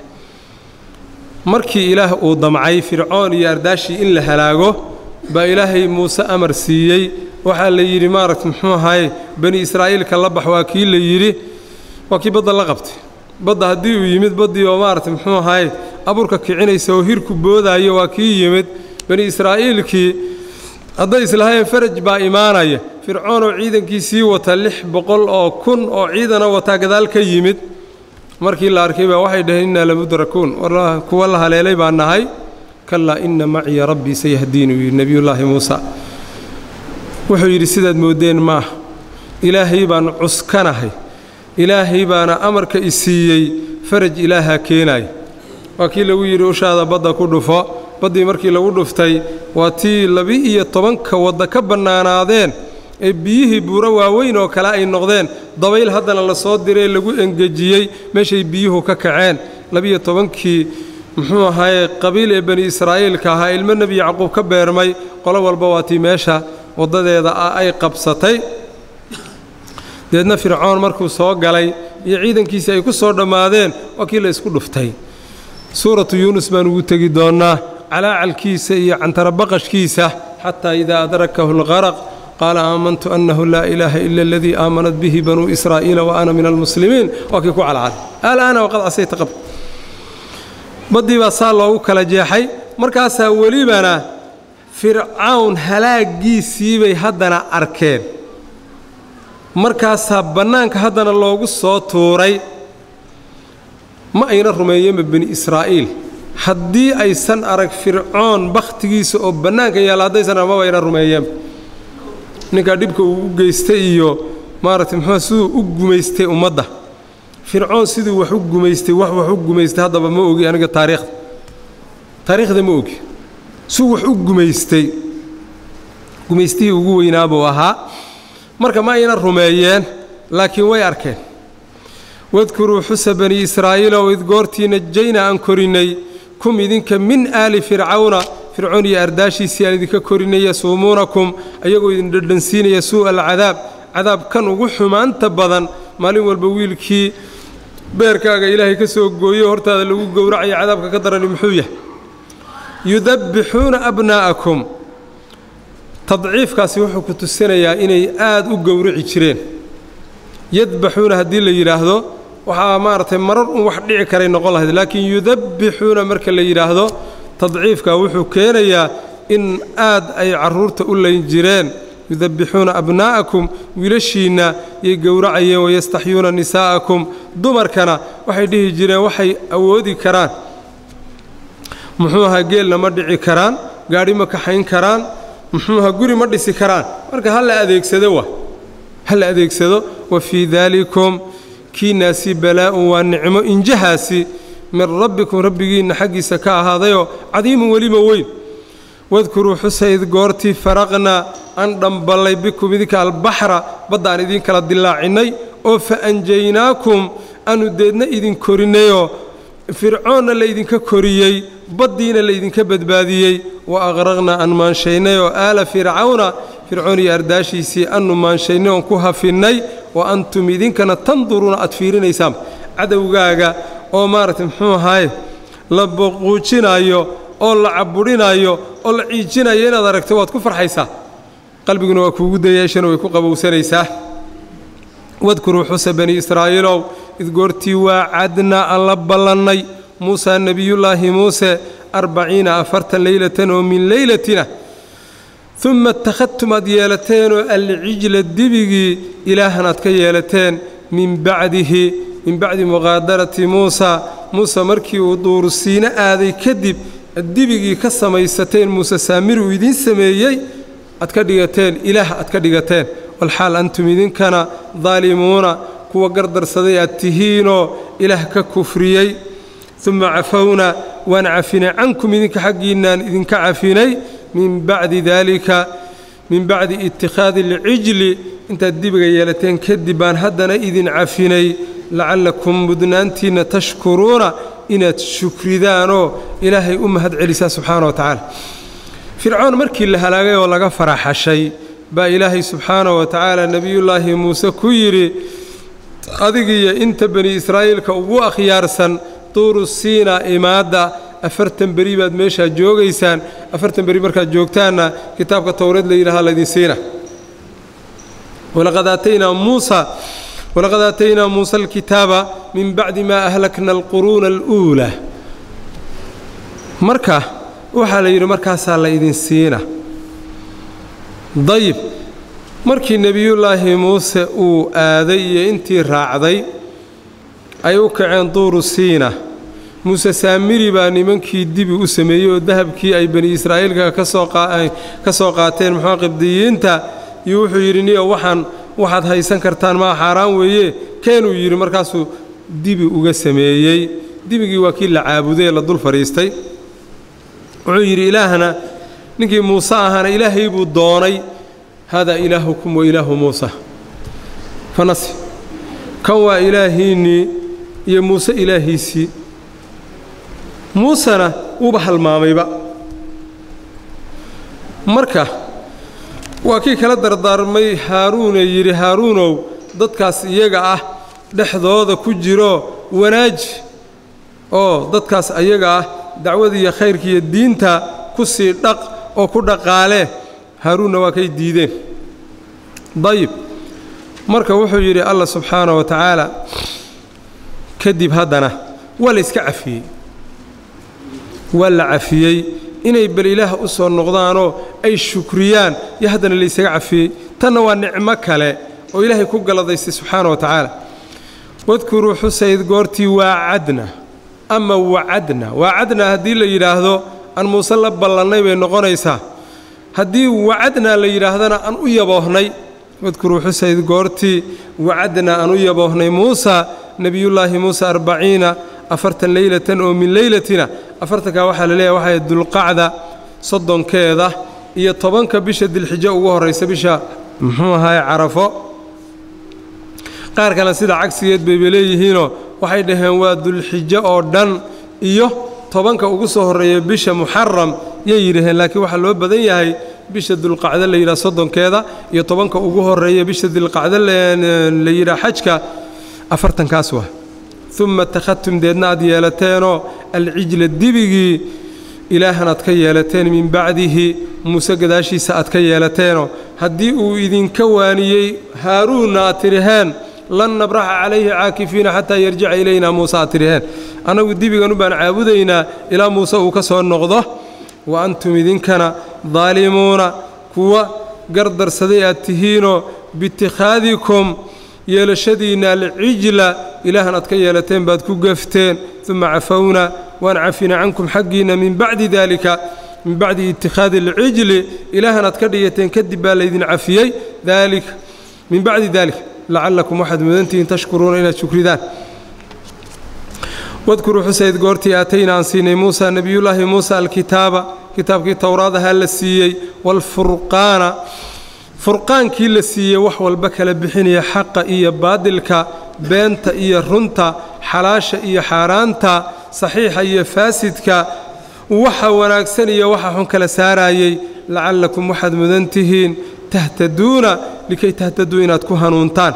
markii ilaah uu damcay fircoon iyo ardaashii in la halaago baa ilaahay muuse amar siiyey waxaa la yidhi maaragta muxuu ahaye bani israa'iilka la bax waa kii la yidhi waa kii badda la qabtay badda haddii uu yimid baddii oo maaragta muxuu ahaye abuurka kicinaysa oo hirku boodaayo waa kii yimid bani israa'iilkii hadday islahaayeen faraj baa imaanaya fircoon oo ciidankiisii wata lix boqol oo kun oo ciidana wataa gadaal ka yimid markii la arkay baa waxay dhaheen innaa lamudrakuun kuwa la haleelay baa nahay kallaa inna maciya rabbii sayahdiin uu yidhi nebiyullaahi muusa wuxuu yidhi sidaad mooddeen maaha ilaahay baan cuskanahay ilaahay baana amarka i siiyey faraj ilaahaa keenaaya waa kii lagu yidhi ushaada badda ku dhufo baddii markii lagu dhuftay waa tii laba-iyo tobanka wadda ka bannaanaadeen ee biyihii buuro waaweyn oo kale ay noqdeen dabayl haddana la soo diree lagu engejiyey meeshay biyuhu ka kaceen labiyo tobankii muxuu ahaaye qabiil ee bani israa'iilka ahaa ilmo nebi yacquub ka beermay qolo walba waa tii meesha waddadeeda ah ay qabsatay deedna fircoon markuu soo galay iyo ciidankiisii ay ku soo dhammaadeen waa kii la isku dhuftay suuratu yuunus baan ugu tegi doonnaa calaacalkiisa iyo cantarabaqashkiisa xataa idaa adrakahu alqaraq qaala aamantu annahu laa ilaaha ila aladii aamanat bihi banuu israa'iila wa ana min almuslimiin waa kii ku calcalay alaana waqad casayta qab baddii baa saa loogu kala jeexay markaasaa welibana fircawn halaaggiisii bay haddana arkeen markaasaa bannaanka haddana loogu soo tuuray ma ayna rumeeyeenba bani israa'iil haddii aysan arag fircoon bakhtigiisa oo bannaanka yaalla haddaysan arag maba ayna rumeeyeenba ninkaa dhibka uu u geystay iyo maaragtay muxuu siduu u gumaystay ummadda fircoon siduu wax u gumaystay wax wax u gumaystay haddaba ma ogi aniga taariikhda taariikhda ma ogi suu wax u gumaystay gumaystihii ugu weynaa buu ahaa marka ma ayna rumeeyeen laakiin way arkeen wadkuruu xusa bani israa'iila oo id goortii najayna aan korinnay kum idinka min aali fircawna fircoon iyo ardaashiisii aan idinka korinay yasuumuunakum ayagoo idin dhadhansiinaya suu'a alcadaab cadaab kan ugu xumaanta badan maalin walba wiilkii beerkaaga ilaahay ka soo gooyo hortaada lagu gowracaya cadaabka ka darani muxuu yahay yudabbixuuna abnaa'akum tadciifkaasi wuxuu ku tusinayaa inay aad u gowrici jireen yadbaxuuna haddii la yidhaahdo waxaa maaragtay marar un wax dhici karay noqon lahayd laakiin yudabbixuuna marka la yidhaahdo tadciifka wuxuu keenayaa in aad ay carruurta u layn jireen yudabbixuuna abnaa'akum wiilashiinna yay gowracayeen wayastaxyuuna nisaa'akum dumarkana waxay dhihi jireen waxay awoodi karaan muxuu ahaa geelna ma dhici karaan gaadhi ma kaxayn karaan muxuu ahaa guri ma dhisi karaan marka ha la adeegsado wa ha la adeegsado wa fii daalikum kiinaasi balaa'un waa nicmo injahaasi min rabbikum rabbigiinna xaggiisa ka ahaadayoo cadiimun weliba weyn wadkuruu xusayd goortii faraqnaa aan dhamballay bikum idinka albaxra badda aan idin kala dilaacinnay oo fa anjaynaakum aanu deedna idin korinnayoo fircoonna laydinka koriyey baddiina laydinka badbaadiyey wa aqraqnaa aan maanshaynay oo aala fircawna fircoon iyo ardaashiisii annu maanshaynay oon ku hafinnay wa antum idinkana tanduruuna aad fiirinaysaan cadowgaaga oo maaragtay muxuu ahaaye la boquujinaayo oo la cabudhinaayo oo la ciijinayo inaad aragto waad ku farxaysaa qalbiguna waa kuugu dayaashana way ku qabowsanaysaa wadkuruu xusa bani israa'iilow id goortii waa cadnaa aan la ballannay muusaa nebiyullaahi muuse arbaciina afartan leylatan oo min leylatina uma ittakhadtum aad yeelateenoo alcijla dibigii ilaahan aad ka yeelateen min bacdihi min bacdi muqaadarati muusa muuse markii uu duursiino aaday kadib dibigii ka samaysateen muuse saamiri uu idiin sameeyey aad ka dhigateen ilaah aad ka dhigateen walxaal antum idinkana daalimuuna kuwa gardarsaday aad tihiinoo ilaah ka kufriyey uma cafowna waan cafinay cankum idinka xaggiinnaan idinka cafinay min bacdi daalika min bacdi itikhaadi alcijli intaad dibiga yeelateen kadib baan haddana idin cafinay lacallakum mudnaantiinna tashkuruuna inaad shukridaanoo ilaahay u mahad celisaa subxaana wa tacaala fircoon markii la halaagay oo laga faraxashay baa ilaahay subxaana wa tacaala nebiyullaahi muuse ku yidhi adigiyo inta bani israa'iilka ugu akhyaarsan tuuru siina imaadda afartan beri baad meeshaa joogaysaan afartan beri markaad joogtaanna kitaabka towreed la yidhaha laydin siina walaqad aataynaa muusa walaqad aataynaa muusa alkitaaba min bacdi maa ahlakna alquruuna aluulaa marka waxaa la yidhi markaasaa la ydin siina dayib markii nebiyullaahi muuse uu aaday iyo intii raacday ay u kaceen duuru siina muuse saamiri baa nimankii dibi u sameeyey oo dahabkii ay bani israa'iilka ka soo qaateen muxuu qibdiyiinta iyo wuxuu yidhi niyo waxaan waxaad haysan kartaan maa xaaraan weeye keenuu yidhi markaasuu dibi uga sameeyey dibigii waa kii la caabudee la dul fadhiistay wuxuu yidhi ilaahna ninkii muuse ahaana ilaahay buu doonay haadaa ilaahukum wa ilaahu muusa fanasi kan waa ilaahiinnii iyo muuse ilaahiisii muusena wuuba halmaamayba marka waa kii kala dardaarmay haaruune yidhi haaruunow dadkaas iyaga ah dhexdooda ku jiro wanaaji oo dadkaas ayaga ah dacwada iyo khayrka iyo diinta ku sii dhaq oo ku dhaqaalee haaruunna waa kay diideen dayib marka wuxuu yidhi allah subxaana wa tacaala kadib haddana waa la yska cafiyey waa la cafiyey inay bal ilaah u soo noqdaanoo ay shukriyaan iyo haddana laysaga cafiyey tanna waa nicmo kale oo ilaahay ku galladaystay subxaana wa tacaala wadkuruu xusayd goortii waacadna ama wacadna waacadna haddii la yidhaahdo aan muuse la ballannay bay noqonaysaa haddii wacadnaa la yidhaahdana aan u yaboohnay wadkuruu xusayd goortii wacadnaa aan u yaboohnay muusa nebiyullaahi muusa arbaciina afartan leylatan oo min leylatina afartankaa waxaa la leeyahay waxay dulqacda soddonkeeda iyo tobanka bisha dilxijo ugu horraysa bisha muxuu ahaye carafo qaar kale sida cagsigeed bayba leeyihiinoo waxay dhaheen waa dulxijo oo dhan iyo tobanka ugu soo horreeya bisha muxaram yay yidhaheen laakiin waxaa loo badan yahay bisha dulqacdo la yidhaha soddonkeeda iyo tobanka ugu horreeya bisha dulqacdo la yidhaha xajka afartankaas waa uma takhadtum deedna aad yeelateenoo alcijla dibigii ilaahan aad ka yeelateen min bacdihi muuse gadaashiisa aad ka yeelateenoo haddii uu idinka waaniyey haaruunna aad tidhaheen lan nabraxa calayhi caakifiina xataa yarjica ilaynaa muuse aad tidhaheen annagu dibiganu baan caabudaynaa ilaa muuse uu ka soo noqdo wa antum idinkana daalimuuna kuwa gardarsaday aad tihiinoo biitikhaadikum yeelashadiinna alcijla ilaahan aad ka yeelateen baad ku gafteen uma cafowna waan cafina cankum xaggiinna min bacdi daalika min bacdi itikhaadi alcijli ilaahan aad ka dhigateen kadib baa laydin cafiyey daalika min bacdi daalika lacallakum waxaad mudantihiin tashkuruuna inaad shukridaan wadkuruu xusayd goortii aatayna aan siinay muusa nebiyullaahi muusa alkitaaba kitaabkii towraadahaa la siiyey waalfurqaana furqaankii la siiyey wax walba kala bixinaya xaqa iyo baadilka beenta iyo runta xalaasha iyo xaaraanta saxiixa iyo faasidka waxa wanaagsan iyo waxa xun kala saarayey lacallakum waxaad mudan tihiin tahtaduuna likay tahtaduu inaad ku hanuuntaan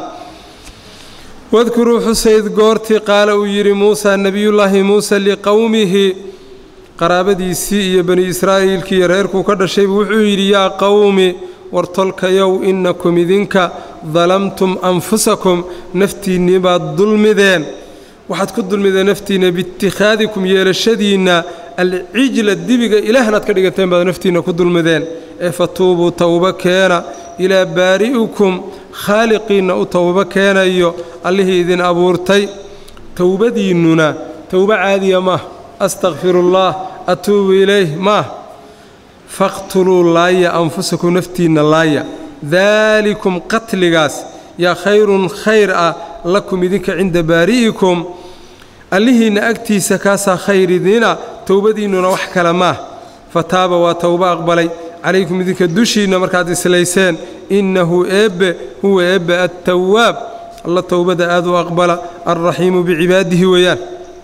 wadkuruu xusayd goortii qaala uu yidhi muusa nebiyullaahi muuse liqowmihi qaraabadiisii iyo bani israa'iilkii iyo reerkuu ka dhashaybu wuxuu yidhi yaa qowmi war tolkayow innakum idinka dalamtum anfusakum naftiinnii baad dulmideen waxaad ku dulmideen naftiinna biitikhaadikum yeelashadiinna alcijla dibiga ilaahnaad ka dhigateen baad naftiinna ku dulmideen ee fatuubuu towbo keena ilaa baari'ikum khaaliqiinna u towbo keenayo allihii idin abuurtay towbadiinnuna towbo caadiya maah astakfirullaah atuubu ilayh maah faqtuluu laaya anfusakum naftiinna laaya daalikum qatligaas yaa khayrun khayr ah lakum idinka cinda baari'ikum allihiinna agtiisa kaasaa khayr idina towbadiinnuna wax kale maah fataaba waa towbo aqbalay calaykum idinka dushiinna markaad islayseen innahu eebbe huwa eebbe attawaab alla towbada aad u aqbala alraxiimu bicibaadihi weeyaan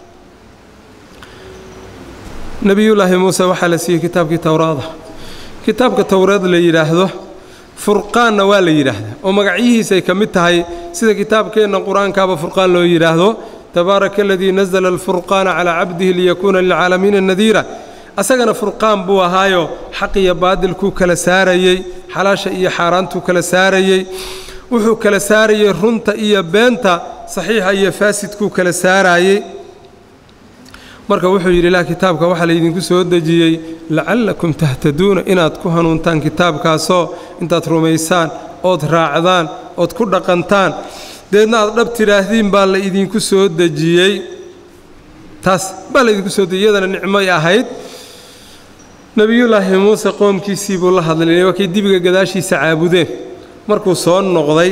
nebiyullaahi muuse waxaa la siiyey kitaabkii towraada kitaabka towraad la yidhaahdo furqaanna waa la yidhaahdaa oo magacyihiisay ka mid tahay sida kitaabkeenna qur-aankaaba furqaan loo yidhaahdo tabaaraka aladii nasala alfurqaana calaa cabdihi liyakuuna lilcaalamiina nadiira asagana furqaan buu ahaayo xaq iyo baadilkuu kala saarayey xalaasha iyo xaaraantuu kala saarayey wuxuu kala saarayey runta iyo beenta saxiixa iyo faasidkuu kala saarayey marka wuxuu yidhi lah kitaabka waxaa laydinku soo dejiyey lacallakum tahtaduuna inaad ku hanuuntaan kitaabkaasoo intaad rumaysaan ood raacdaan ood ku dhaqantaan deedna aad dhab tidhaahdiin baa la idinku soo dejiyey taas baa laydinku soo dejiyey iyadana nicmoy ahayd nebiyullaahi muuse qoomkiisii buu la hadlay waa kay dibiga gadaashiisa caabudeen markuu soo noqday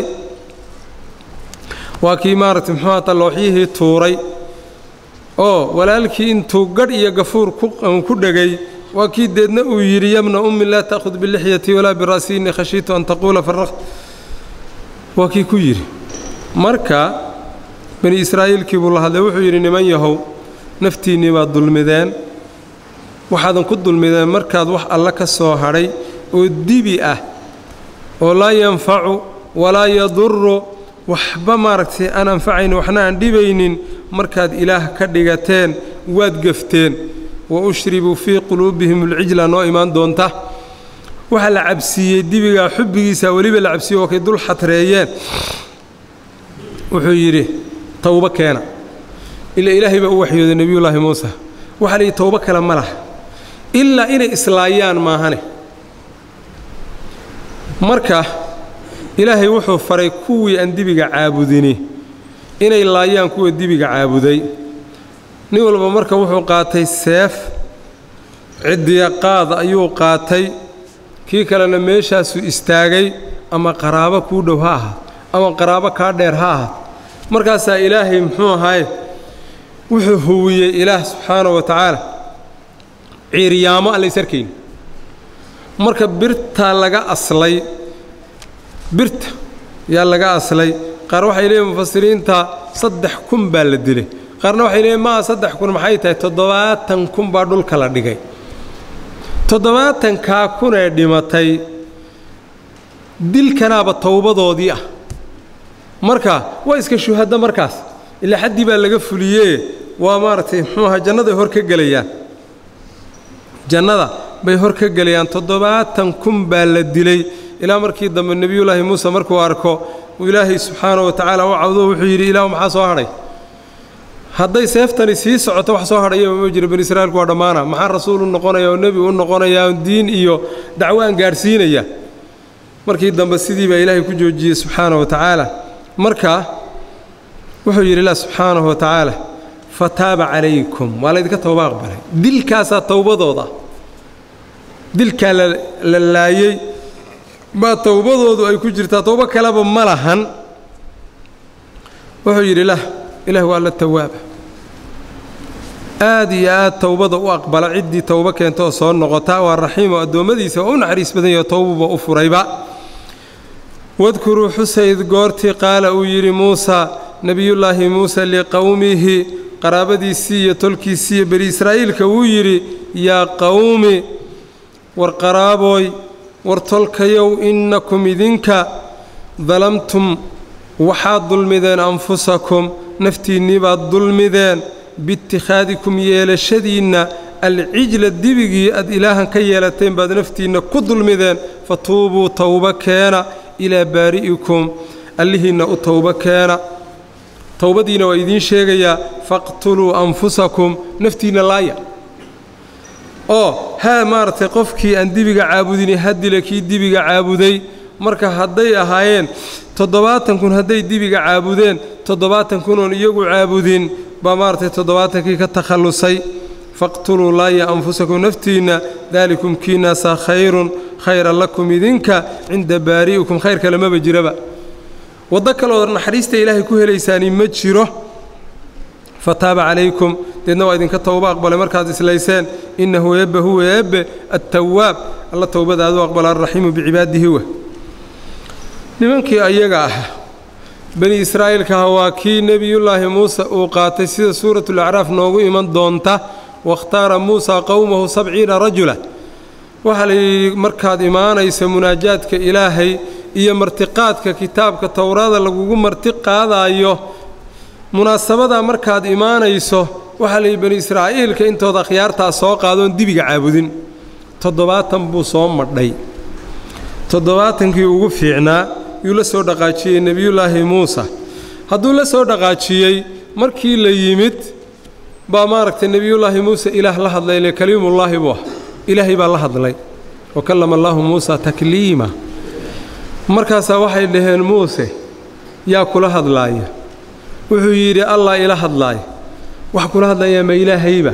waa kii maaragtay muxuuha tallooxyihii tuuray oo walaalkii intuu gadh iyo gafuur ku dhegay waa kii deedna uu yidhi yabna ummi laa ta'khud bilixyati walaa bira'si innii khashiitu an taquula farraqt waa kii ku yidhi marka bani israa'iilkii buu la hadlay wuxuu yidhi niman yahow naftiinnii baad dulmideen waxaadan ku dulmideen markaad wax alla ka soo hadhay oo dibi ah oo laa yanfacu walaa yaduru waxba maaragtay aan anfacaynin waxna aan dhibaynin markaad ilaah ka dhigateen waad gefteen wa ushribuu fii quluubihim ulcijla noo imaan doonta waxaa la cabsiiyey dibigaa xubbigiisa weliba la cabsiiyey oo kay dul xatreeyeen wuxuu yidhi towbo keena ilaa ilaahay baa u waxyooday nebiyullaahi muuse waxaa layidhi towbo kale ma laha ilaa inay islaayaan maahane marka ilaahay wuxuu faray kuwii aan dibiga caabudini inay laayaan kuwa dibiga caabuday nin walba marka wuxuu qaatay seef ciddiya qaad ayuu qaatay kii kalena meeshaasuu istaagay ama qaraabo kuu dhow ha ahaad ama qaraabo kaa dheer ha ahaad markaasaa ilaahay muxuu ahaye wuxuu huwiyey ilaah subxaana wa tacaala ciiryaamo aan lays arkayn marka birtaa laga aslay birta yaa laga aslay qaar waxay leeyihin mufasiriinta saddex kun baa la dilay qaarna waxay leeyihin maa saddex kun maxay tahay toddobaatan kun baa dhulka la dhigay toddobaatankaa kunee dhimatay dilkanaaba towbadoodii ah marka waa iska shuhadda markaas ilaa xaddii baa laga fuliyee waa maaragtay muxuu ahaa jannaday hor ka gelayaan jannada bay hor ka gelayaan toddobaatan kun baa la dilay ilaa markii dambe nebiyullaahi muuse markuu arko uu ilaahay subxaana wa tacaala u cawdo wuxuu yidhi ilaahu maxaa soo hadhay hadday seeftani sii socoto wax soo hadhayaba ma jiro bani israa'iilku waa dhammaana maxaa rasuul u noqonaya oo nebi u noqonaya oo diin iyo dacwaan gaadhsiinaya markii dambe sidii baa ilaahay ku joojiyey subxaana wa tacaala marka wuxuu yidhi ilah subxaanahu wa tacaala fataaba calaykum waa laydinka towba aqbalay dilkaasaa towbadooda dilkaa la laayey baa towbadoodu ay ku jirtaa towbo kaleba ma lahan wuxuu yidhi lah ilaah waa la tawaaba aad iyo aad towbada u aqbala ciddii towbo keenta oo soo noqota waa raxiimo addoommadiisa waa u naxariis badan yaho towbuba u furayba wadkuruu xusayd goortii qaala uu yidhi muusa nebiyullaahi muuse liqowmihi qaraabadiisii iyo tolkiisii iyo bani israa'iilka wuu yidhi yaa qowmi war qaraabooy war tolkayow innakum idinka dalamtum waxaad dulmideen anfusakum naftiinnii baad dulmideen biitikhaadikum yeelashadiinna alcijla dibigii aad ilaahan ka yeelateen baad naftiinna ku dulmideen fa tuubuu towbo keena ilaa baari'ikum allihiinna u towbo keena towbadiina waa idiin sheegayaa faqtuluu anfusakum naftiinna laaya oo haa maaragtay qofkii aan dibiga caabudini hadila kii dibiga caabuday marka hadday ahaayeen toddobaatan kun hadday dibiga caabudeen toddobaatan kunoon iyagu caabudin baa maaragtay toddobaatankii ka takhallusay faqtuluu laaya anfusakum naftiinna daalikum kiinaasaa khayrun khayran lakum idinka cinda baari'ikum khayr kale maba jiraba waddo kaleoo naxariista ilaahay ku helaysaani ma jiro fataaba calaykum deedna waa idinka towbo aqbalay markaad islayseen innahu eebbe huwa eebbe attawaab alla towbadaadu aqbala alraxiimu bicibaadihi wa nimankii ayaga ah bani israa'iilkaha waa kii nebiyullaahi muuse uu qaatay sida suuratulacraaf noogu iman doonta wakhtaara muusa qowmahu sabciina rajula waxaa la yidhi markaad imaanaysa munaajaadka ilaahay iyo martiqaadka kitaabka towraada lagugu marti qaadaayo munaasabadaa markaad imaanayso waxaa layidhi bani israa'iilka intooda akhyaartaa soo qaadoon dibiga caabudin toddobaatan buu soo madhay toddobaatankii ugu fiicnaa yuu la soo dhaqaajiyey nebiyullaahi muuse hadduu la soo dhaqaajiyey markii la yimid baa maaragtay nebiyullaahi muuse ilaah la hadlay le kaliimullaahi buu ah ilaahay baa la hadlay wa kallama allaahu muusa takliima markaasaa waxay dhaheen muuse yaa kula hadlaaya wuxuu yidhi allah ila hadlaaya wax kula hadlayaa ma ilaahayba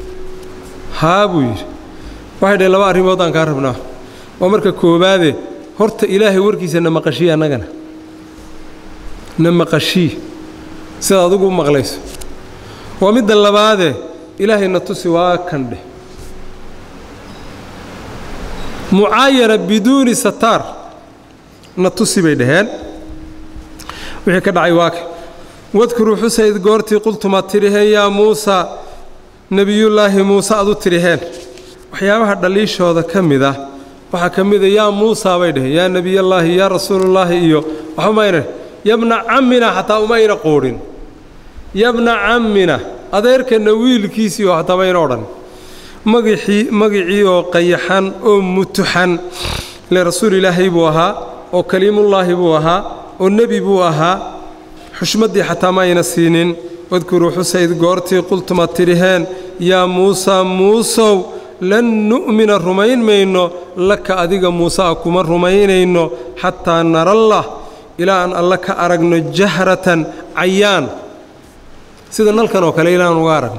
haa buu yidhi waxay dhaheen laba arrimood aan kaa rabnaa waa marka koowaade horta ilaahay warkiisa na maqashii annagana na maqashii sida adugu u maqlayso waa midda labaade ilaahay na tusi waa kan dheh mucaayana biduuni sataar na tusi bay dhaheen wixii ka dhacay waa ka wadkuruu xusayd goortii qultumaad tidhaheen yaa muusa nebiyullaahi muuse aad u tidhaheen waxyaabaha dhaliishooda ka mid ah waxaa ka mida yaa muusa bay dhaheen yaa nebiyallaahi yaa rasuulullaahi iyo waxba mayna yabna cammina xataa umayna qoodhin yabna cammina adeerkanna wiilkiisii oo xataa mayna odhan magicii magicii oo qayaxan oo mutuxan ile rasuul ilaahay buu ahaa oo kaliimullaahi buu ahaa oo nebi buu ahaa xushmaddii xataa ma ayna siinin wadkuruu xusayd goortii qultumaad tidhaheen yaa muusaa muusow lan nu'mina rumayn mayno laka adiga muuse a kuma rumaynayno xataa narallah ilaa aan alle ka aragno jahratan cayaan sida nalkan oo kale ilaa aan uga aragno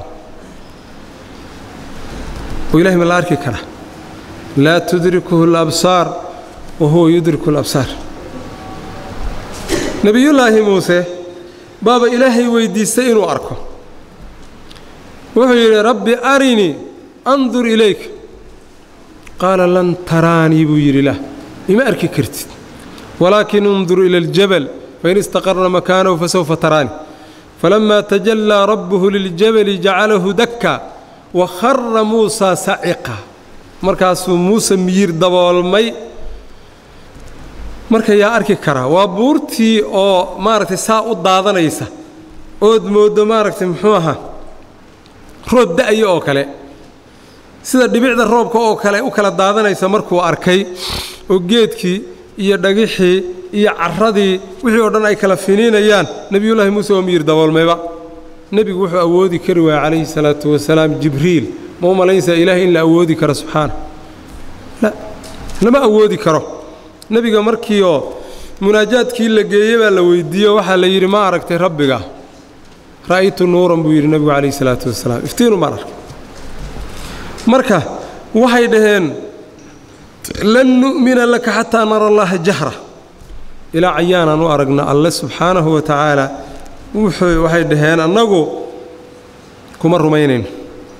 oo ilahay ma la arki kara laa tudrikuhu alabsaar wa huwa yudriku alabsaar nebiyullaahi muuse baaba ilaahay weyddiistay inuu arko wuxuu yidhi rabbi arinii andur ilayk qaala lan taraanii buu yidhi lah ima arki kartid walaakin undur ila aljabal fain istaqarna makaanahu fasawfa taraanii falammaa tajallaa rabbuhu liljabali jacalahu dakka wa khara muusaa saciqa markaasuu muuse miyir daboolmay marka yaa arki karaa waa buurtii oo maaragtay saa u daadanaysa ood mooddo maaragtay muxuu ahaa roob da'aya oo kale sida dhibicda roobka oo kale u kala daadanaysa markuu arkay oo geedkii iyo dhagixii iyo carradii wixii oo dhan ay kala finiinayaan nebiyullaahi muuse oo miyir daboolmayba nebigu wuxuu awoodi kari waaya calayhi salaatu wasalaam jibriil ma u malaynaysaa ilaahay in la awoodi karo subxaana la lama awoodi karo nebiga markiioo munaajaadkii la geeye baa la weyddiiyo waxaa la yidhi ma aragtay rabbiga ra'aytu nuuran buu yidhi nebigu calayhi salaatu wasalaam iftiinu maan arkay marka waxay dhaheen lan nu'mina laka xataa nara allaha jahra ilaa cayaanaan u aragna alle subxaanahu wa tacaala wuxuu waxay dhaheen annagu kuma rumaynayno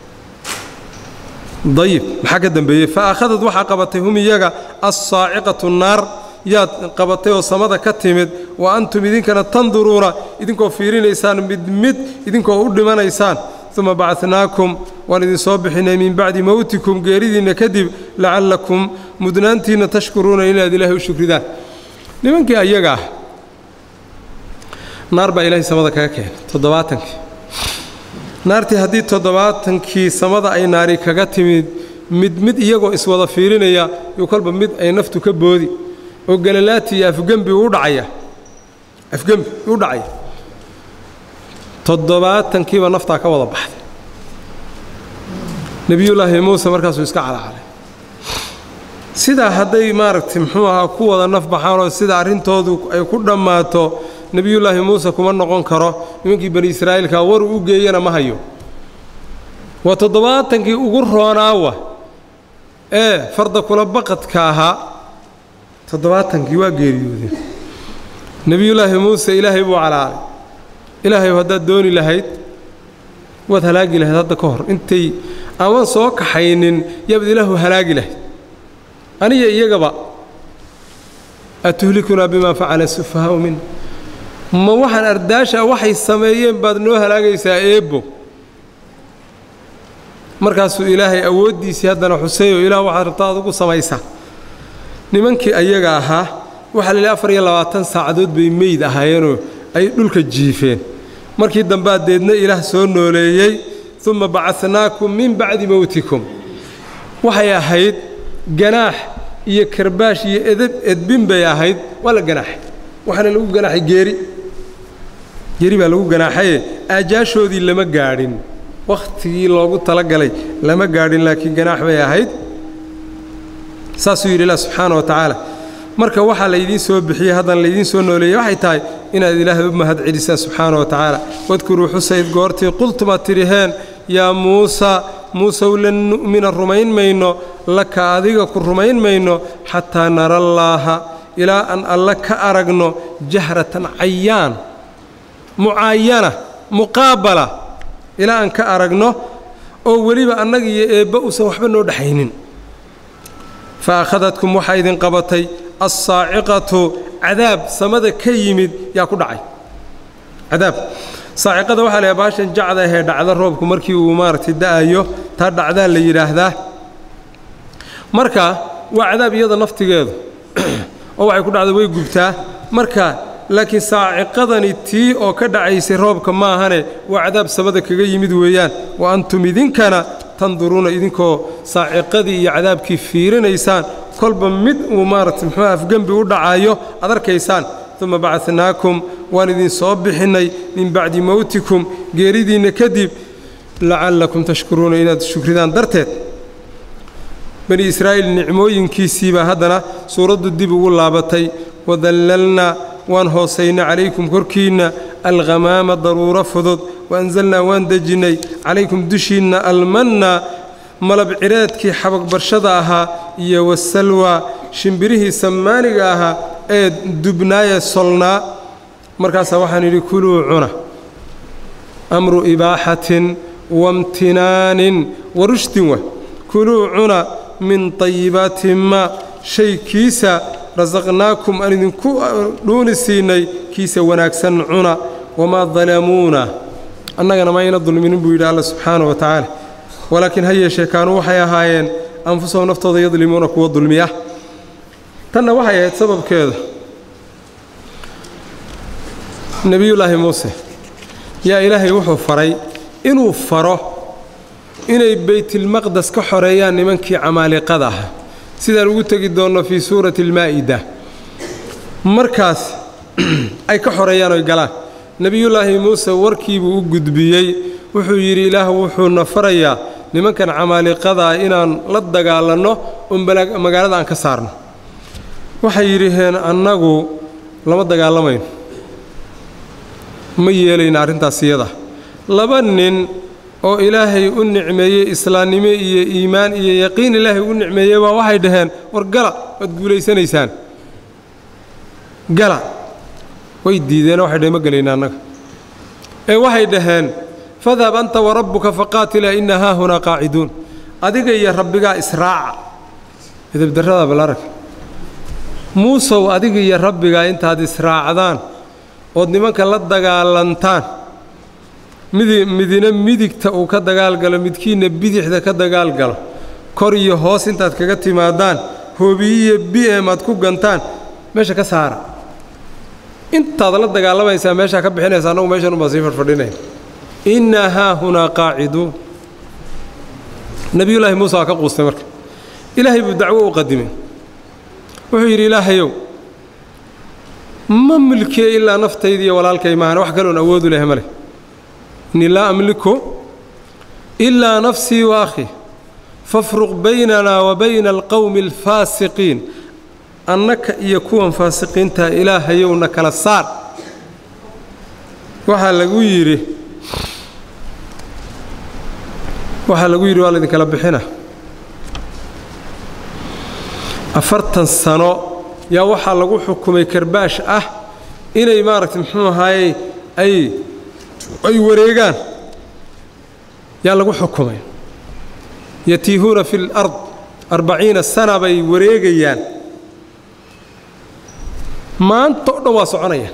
dayib maxaa ka dembeeyey fa akhadad waxaa qabatay hum iyaga assaaciqatu naar yaad qabatay oo samada ka timid wa antum idinkana tanduruuna idinkoo fiirinaysaan mid mid idinkoo u dhimanaysaan uma bacadnaakum waan idin soo bixinay min bacdi mowtikum geeridiinna kadib lacallakum mudnaantiinna tashkuruuna inaad ilaahay u shukridaan nimankii ayaga ah naar baa ilaahay samada kaga keenay toddobaatankii naartii haddii toddobaatankii samada ay naari kaga timid mid mid iyagoo iswada fiirinaya yuu kolba mid ay naftu ka boodi oo galalaati iyo afgembi u dhacaya afgembi u dhacaya toddobaatankiiba naftaa ka wada baxday nebiyullaahi muuse markaasuu iska calacalay sidaa hadday maaragtay muxuu ahaa ku wada naf baxaanoo sida arrintoodu ay ku dhammaato nebiyullaahi muuse kuma noqon karo nimankii bani israa'iilka waruu u geeyana ma hayo waa toddobaatankii ugu roonaawa ee farda kula baqadka ahaa toddobaatankii waa geeriyoodeen nebiyullaahi muuse ilaahay buu calaalay ilaahayu haddaad dooni lahayd waad halaagi lahayd hadda ka hor intay aman soo kaxaynin yaabad ilaahu halaagi lahayd aniya iyagaba atuhlikunaa bimaa facala sufahaa'u min ma waxaan ardaasha waxay sameeyeen baad noo halaagaysaa eebbo markaasuu ilaahay awooddiisii haddana xuseeyo ilaah waxaad rabtaa adugu samaysaa nimankii ayaga ahaa waxaa la yidhi afar iyo labaatan saacadood bay meyd ahaayeenoo ay dhulka jiifeen markii dambaa deedna ilaah soo nooleeyey uma bacadnaakum min bacdi mowtikum waxay ahayd ganaax iyo karbaash iyo edab edbin bay ahayd waa la ganaaxay waxaana lagu ganaaxay geeri geeri baa lagu ganaaxaye aajaashoodii lama gaadhin wakhtigii loogu talagalay lama gaadhin laakiin ganaax bay ahayd saasuu yidhi ilah subxaana wa tacaala marka waxaa laydiin soo bixiyey haddana laydiin soo nooleeyey waxay tahay inaad ilaahay u mahad celisaan subxaana wa tacaala wadkuruu xusayd goortii qultumaad tidhiheen yaa muusa muusew lan nu'mina rumayn mayno laka adiga ku rumayn mayno xataa narallaaha ilaa aan alle ka aragno jahratan cayaan mucaayana muqaabala ilaa aan ka aragno oo weliba annaga iyo eebba uusan waxba noo dhexaynin fa akhadadkum waxaa idin qabatay assaaciqatu cadaab samada ka yimid yaa ku dhacay cadaab saaciqada waxaa la baashan jacda ahee dhacda roobku markii uu maaragtay da'ayo taa dhacdaa la yidhaahdaa marka waa cadaab iyada naftigeedu oo waxay ku dhacda way gubtaa marka laakiin saaciqadani tii oo ka dhacaysay roobka maahane waa cadaab samada kaga yimid weeyaan wa antum idinkana tanduruuna idinkoo saaciqadii iyo cadaabkii fiirinaysaan kolba mid uu maaragtay muxuu afgembi u dhacaayo ad arkaysaan uma bacadnaakum waan idin soo bixinnay min bacdi mowtikum geeridiinna kadib lacallakum tashkuruuna inaad shukridaan darteed bani israa'iil nicmooyinkiisiibaa haddana suuraddu dib ugu laabatay wadallalnaa waan hoosaynay calaykum korkiinna alghamaama daruuro fudud waanzalnaa waan dejinnay calaykum dushiinna almanna malab cireedkii xabagbarshada ahaa iyo wasalwa shimbirihii sammaaniga ahaa ee dubnaayee solnaa markaasaa waxaan yidhi kuluu cuna amru ibaaxatin waimtinaanin wa rushdin wa kuluu cuna min tayibaati maa shay kiisa rasaqnaakum aan idinku dhuuni siinay kiisa wanaagsan cuna wamaa dalamuuna annagana mayna dulminin buu yidhi alla subxaana wa tacaala walaakiin ha yeeshee kaanuu waxay ahaayeen anfusahum naftooda yadlimuuna kuwa dulmiya tanna waxay ahayd sababkeeda nebiyullaahi muuse yaa ilaahay wuxuu faray inuu faro inay baytilmaqdes ka xoreeyaan nimankii camaaliqada ah sidaan ugu tegi doonno fii suurati almaa'ida markaas ay ka xoreeyaan oy galaan nebiyullaahi muuse warkiibuu u gudbiyey wuxuu yidhi ilaah wuxuuna farayaa nimankan camaaliqadaa inaan la dagaalanno oo magaalada aan ka saarno waxay yidhaheen annagu lama dagaalamayno ma yeelayna arrintaas iyada laba nin oo ilaahay u nicmeeyey islaamnimo iyo iimaan iyo yaqiin ilaahay u nicmeeyey baa waxay dhaheen war gala waad guulaysanaysaan gala way diideen waxay dhaheen ma gelayna annaga ee waxay dhaheen fadhab anta warabbuka faqaatila inna haahunaa qaaciduun adiga iyo rabbigaa israaca edabdarrada balarag muusow adiga iyo rabbigaa intaad israacdaan ood nimanka la dagaalantaan midi midina midigta uu ka dagaalgalo midkiinna bidixda ka dagaalgalo kor iyo hoos intaad kaga timaadaan hoobiyiyo bi'em aad ku gantaan meesha ka saara intaad la dagaalamaysaa meeshaa ka bixinaysa annagu meeshan unbaa sii fadhfadhinaya innaa haahunaa qaaciduun nebiyullaahi muuse waa ka quustay marka ilaahay buu dacwo u qadimay wuxuu yidhi ilaahayow ma milkiye ilaa naftayda iyo walaalkay maahan wax kaloon awoodu leh ma leh innii laa amliku ilaa nafsii wa akhii fafruq baynanaa wa bayna alqowmi alfaasiqiin annaka iyo kuwan faasiqiintaa ilaahayowna kala saar waxaa lagu yidhi waxaa lagu yidhi waa laydinkala bixina afartan sano yaa waxaa lagu xukumay karbaash ah inay maaragtay muxuu ahaayey ay ay wareegaan yaa lagu xukumay yatiihuuna fi lard arbaciina sana bay wareegayaan maanta o dhan waa soconayaan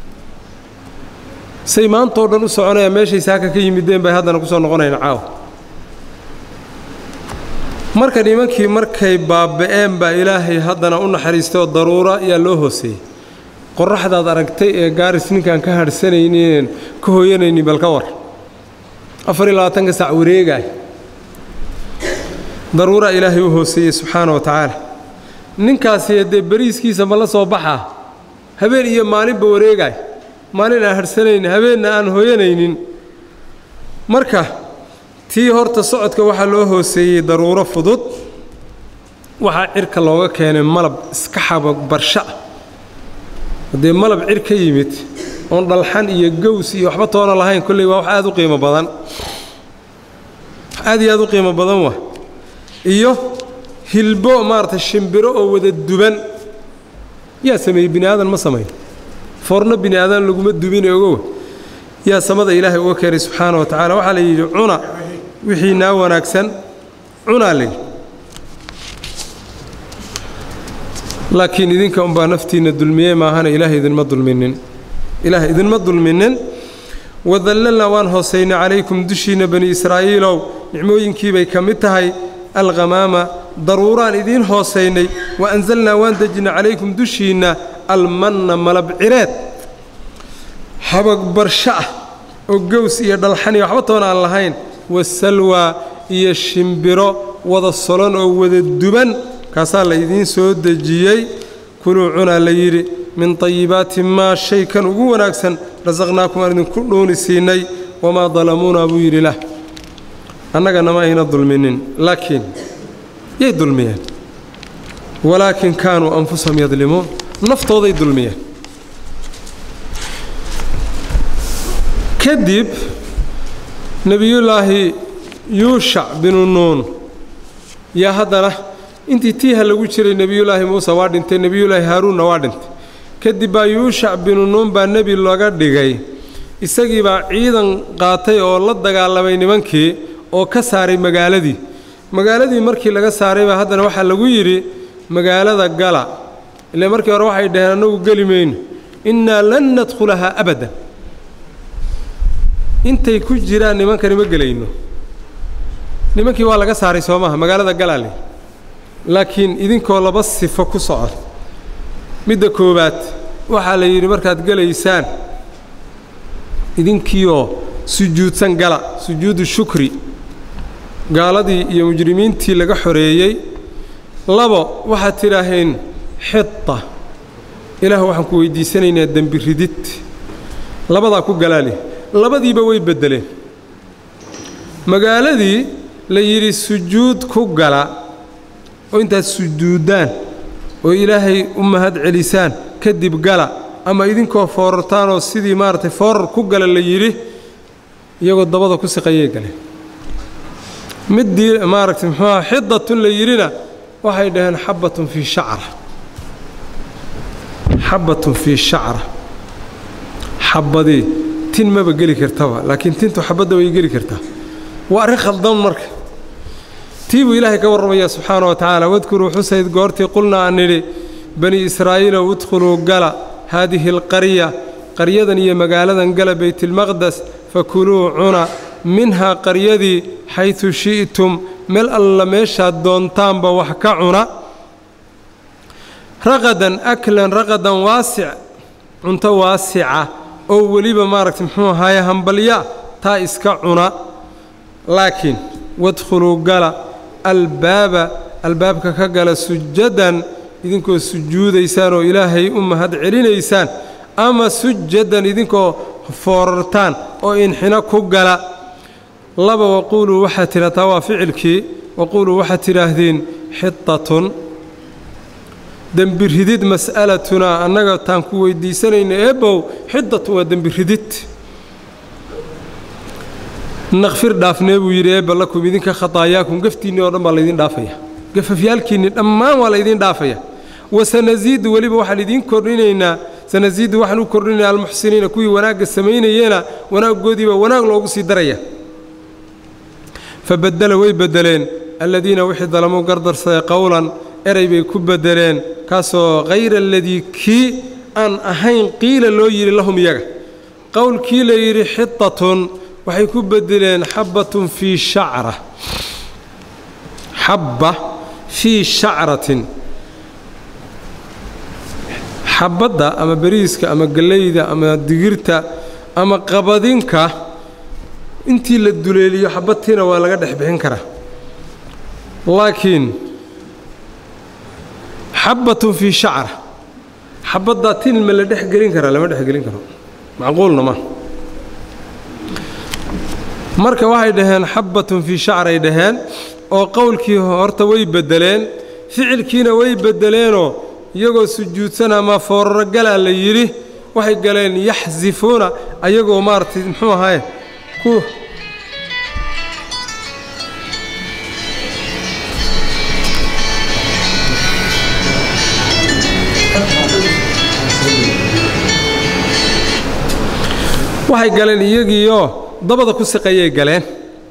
say maanta o dhan u soconayaan meeshay saaka ka yimideen bay haddana ku soo noqonayaan caawa marka nimankii markay baaba'een baa ilaahay haddana u naxariistay oo daruura ayaa loo hooseeyey qorraxdaad aragtay ee gaaris ninkaan ka hadhsanaynin ka hooyanaynin bal ka war afar iyo labaatanka sac wareegaay daruuraa ilaahay u hooseeyey subxaana wa tacaala ninkaasi dee beriiskiisa ma la soo baxaa habeen iyo maalinba wareegaay maalin aan hadhsanaynin habeenna aan hooyanaynin marka tii horta socodka waxaa loo hooseeyey daruuro fudud waxaa cirka looga keenay malab iska xaba barsha ah haddee malab cir ka yimid oon dhalxan iyo gows iyo waxba toona lahayn kolley waa wax aad u qiimo badan aad iyo aad u qiimo badan waa iyo hilbo maaragtay shimbiro oo wada duban yaa sameeyey bini aadan ma samayn foorno bini aadan laguma dubine ogow yaa samada ilaahay uga keenay subxaana wa tacala waxaa la yidhi cuna wixii naa wanaagsan cunaa layidhi laakiin idinka unbaa naftiinna dulmiyey maahana ilaah idinma dulminin ilaah idinma dulminin wadallalnaa waan hoosaynay calaykum dushiinna bani israa'iilow nicmooyinkiibay ka mid tahay alkhamaama daruuraan idiin hoosaynay wa anzalnaa waan dejinay calaykum dushiinna almanna malab cireed habag barsho ah oo gows iyo dhalxaniyo waxba toona aan lahayn wasalwaa iyo shimbiro wada solon oo wada duban kaasaa la idiin soo dejiyey kuluu cunaa la yidhi min tayibaati maa shay kan ugu wanaagsan rasaqnaakum aan idinku dhuuni siinay wamaa dalamuunaa buu yidhi lah annagana ma ayna dulminin laakiin yay dulmiyeen walaakin kaanuu anfusahum yadlimuun naftooday dulmiyeen kadib nebiyullaahi yuushac binu nuun yaa haddana intii tiiha lagu jiray nebiyullaahi muuse waa dhintay nebiyullaahi haaruunna waa dhintay kadib baa yuushac binu nuun baa nebi laga dhigay isagii baa ciidan qaatay oo la dagaalamay nimankii oo ka saaray magaaladii magaaladii markii laga saaray baa haddana waxaa lagu yidhi magaalada gala ile markii hore waxay dhaheen annagu geli mayno innaa lan nadkhulahaa abadan intay ku jiraan nimankani ma gelayno nimankii waa laga saaray soo maaha magaalada galaale laakiin idinkoo laba sifo ku socod midda koowaad waxaa la yidhi markaad gelaysaan idinkiioo sujuudsan gala sujuudu shukri gaaladii iyo mujrimiintii laga xoreeyey labo waxaad tidhaaheen xita ilaah waxaan ku weydiisanaynaa dembi ridid labadaa ku galaali labadiiba way beddeleen magaaladii la yidhi sujuud ku gala oo intaad sujuuddaan oo ilaahay u mahad celisaan kadib gala ama idinkoo foorartaanoo sidii maaragtay foorar ku gala la yidhi iyagoo dabada ku siqayay galeen middii maaragtay muxuuaha xidatun la yidhina waxay dhaheen xabbatun fii shacra xabbatun fii shacra xabbadii tin maba geli kartaba laakiin tintu xabadda way geli kartaa waa arrin khaldan marka tii buu ilaahay ka warramayaa subxaana wa tacaala wadkuruu xusayd goortii qulnaa aan nidhi bani israa'iilow udkhuluu gala haadihi alqarya qaryadan iyo magaaladan gala baytilmaqdes fakuluu cuna minhaa qaryadii xaydu shi'tum meel alla meeshaad doontaanba wax ka cuna raqadan aklan raqadan waasic cunto waasica oo weliba maaragtay muxuu ahaaye hambalya taa iska cuna laakiin wadkhuluu gala albaaba albaabka ka gala sujadan idinkoo sujuudaysaan oo ilaahay u mahad celinaysaan ama sujadan idinkoo foorartaan oo inxino ku gala laba waquuluu waxaad tidhataa waa ficilkii waquuluu waxaad tidhaahdeen xitatun dembi ridid mas'alatunaa annaga taan ku weyddiisanayna eebbow xidatun waa dembi ridid nakfir dhaafnee buu yidhi eebba lakum idinka khataayaakum gaftiinni oo dhan baa laydin dhaafaya gafafyaalkiinni dhammaan waa laydin dhaafaya wasanasiidu weliba waxaan idiin kordhinaynaa sanasiidu waxaan u kordhinaynaa almuxsiniina kuwii wanaagga samaynayeena wanaaggoodiibaa wanaag loogu sii daraya fabaddela way beddeleen alladiina wixii dalamuu gardarsaday qowlan eray bay ku beddeleen kaasoo hayra aladii kii aan ahayn qiila loo yidhi lahum iyaga qowlkii la yidhi xitatun waxay ku beddeleen xabbatun fii shacra xabba fii shacratin xabbadda ama beriiska ama gellayda ama digirta ama qabadinka intii la duleeliyo xabadtiina waa laga dhex bixin karaa laakiin xabbatun fii shacra xabaddaa tin ma la dhex gelin karaa lama dhex gelin karo macquulna ma marka waxay dhaheen xabbatun fii shacray dhaheen oo qowlkii horta way beddeleen ficilkiina way beddeleenoo iyagoo sujuudsan ama fooraro galaa la yidhi waxay galeen yaxsifuuna ayagoo maaragtay muxuu ahaye ku waxay galeen iyagiioo dabada ku siqayay galeen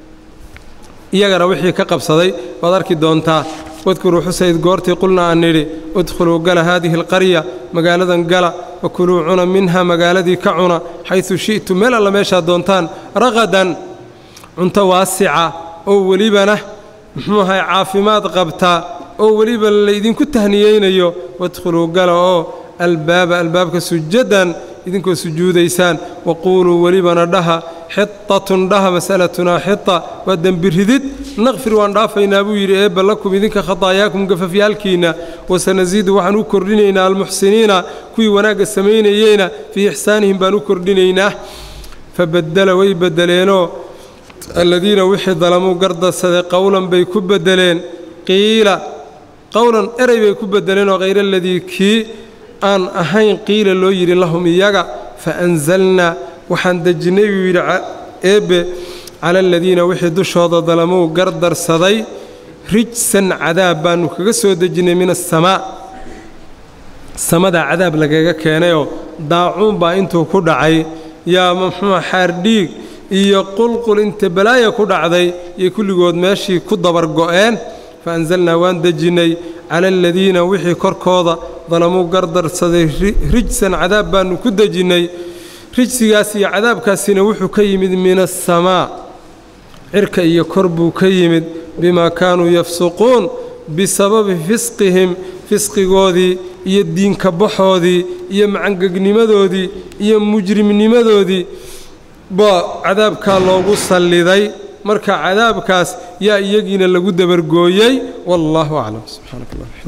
iyagana wixii ka qabsaday waad arki doontaa wadkuruu xusayd goortii qulna aan nidhi udkhuluu gala haadihi alqarya magaaladan gala wakuluu cuna minha magaaladii ka cuna xaysu shi'tu meel alla meeshaad doontaan raqadan cunto waasica oo welibana muxuu ahay caafimaad qabtaa oo weliba laydinku tahniyeynayo wadkhuluu gala oo albaaba albaabka sujadan idinkoo sujuudaysaan waquuluu welibana dhaha xitatun dhaha mas'alatunaa xita waa dembi ridid naqfir waan dhaafaynaa buu yidhi eebba lakum idinka khataayaakum gafafyaalkiinna wasanasiidu waxaan u kordhinaynaa almuxsiniina kuwii wanaagga samaynayeyna fii ixsaanihim baan u kordhinaynaa fabaddela way beddeleenoo alladiina wixii dalamuu gardarsaday qowlan bay ku beddeleen qiila qowlan eray bay ku beddeleenoo hayra aladii kii aan ahayn qiila loo yidhi lahum iyaga faanzalnaa waxaan dejinnay buu yidhi eebbe cala aladiina wixii dushooda dalamuu gardarsaday rijsan cadaab baannu kaga soo dejinnay min asamaa samadaa cadaab lagaga keenayoo daacuun baa intuu ku dhacay yaa muxuua xaardhiig iyo qulqul inta balaaya ku dhacday iyo kulligood meeshii ku dabargo'een faanzalnaa waan dejinnay cala aladiina wixii korkooda dalamuu gardarsaday rijsan cadaab baannu ku dejinnay rijsigaas iyo cadaabkaasina wuxuu ka yimid min asamaa cirka iyo kor buu ka yimid bimaa kaanuu yafsuquun bisababi fisqihim fisqigoodii iyo diinka baxoodii iyo macangegnimadoodii iyo mujrimnimadoodii baa cadaabkaa loogu salliday marka cadaabkaas yaa iyagiina lagu dabargooyey wallaahu aclam subxaanaka allah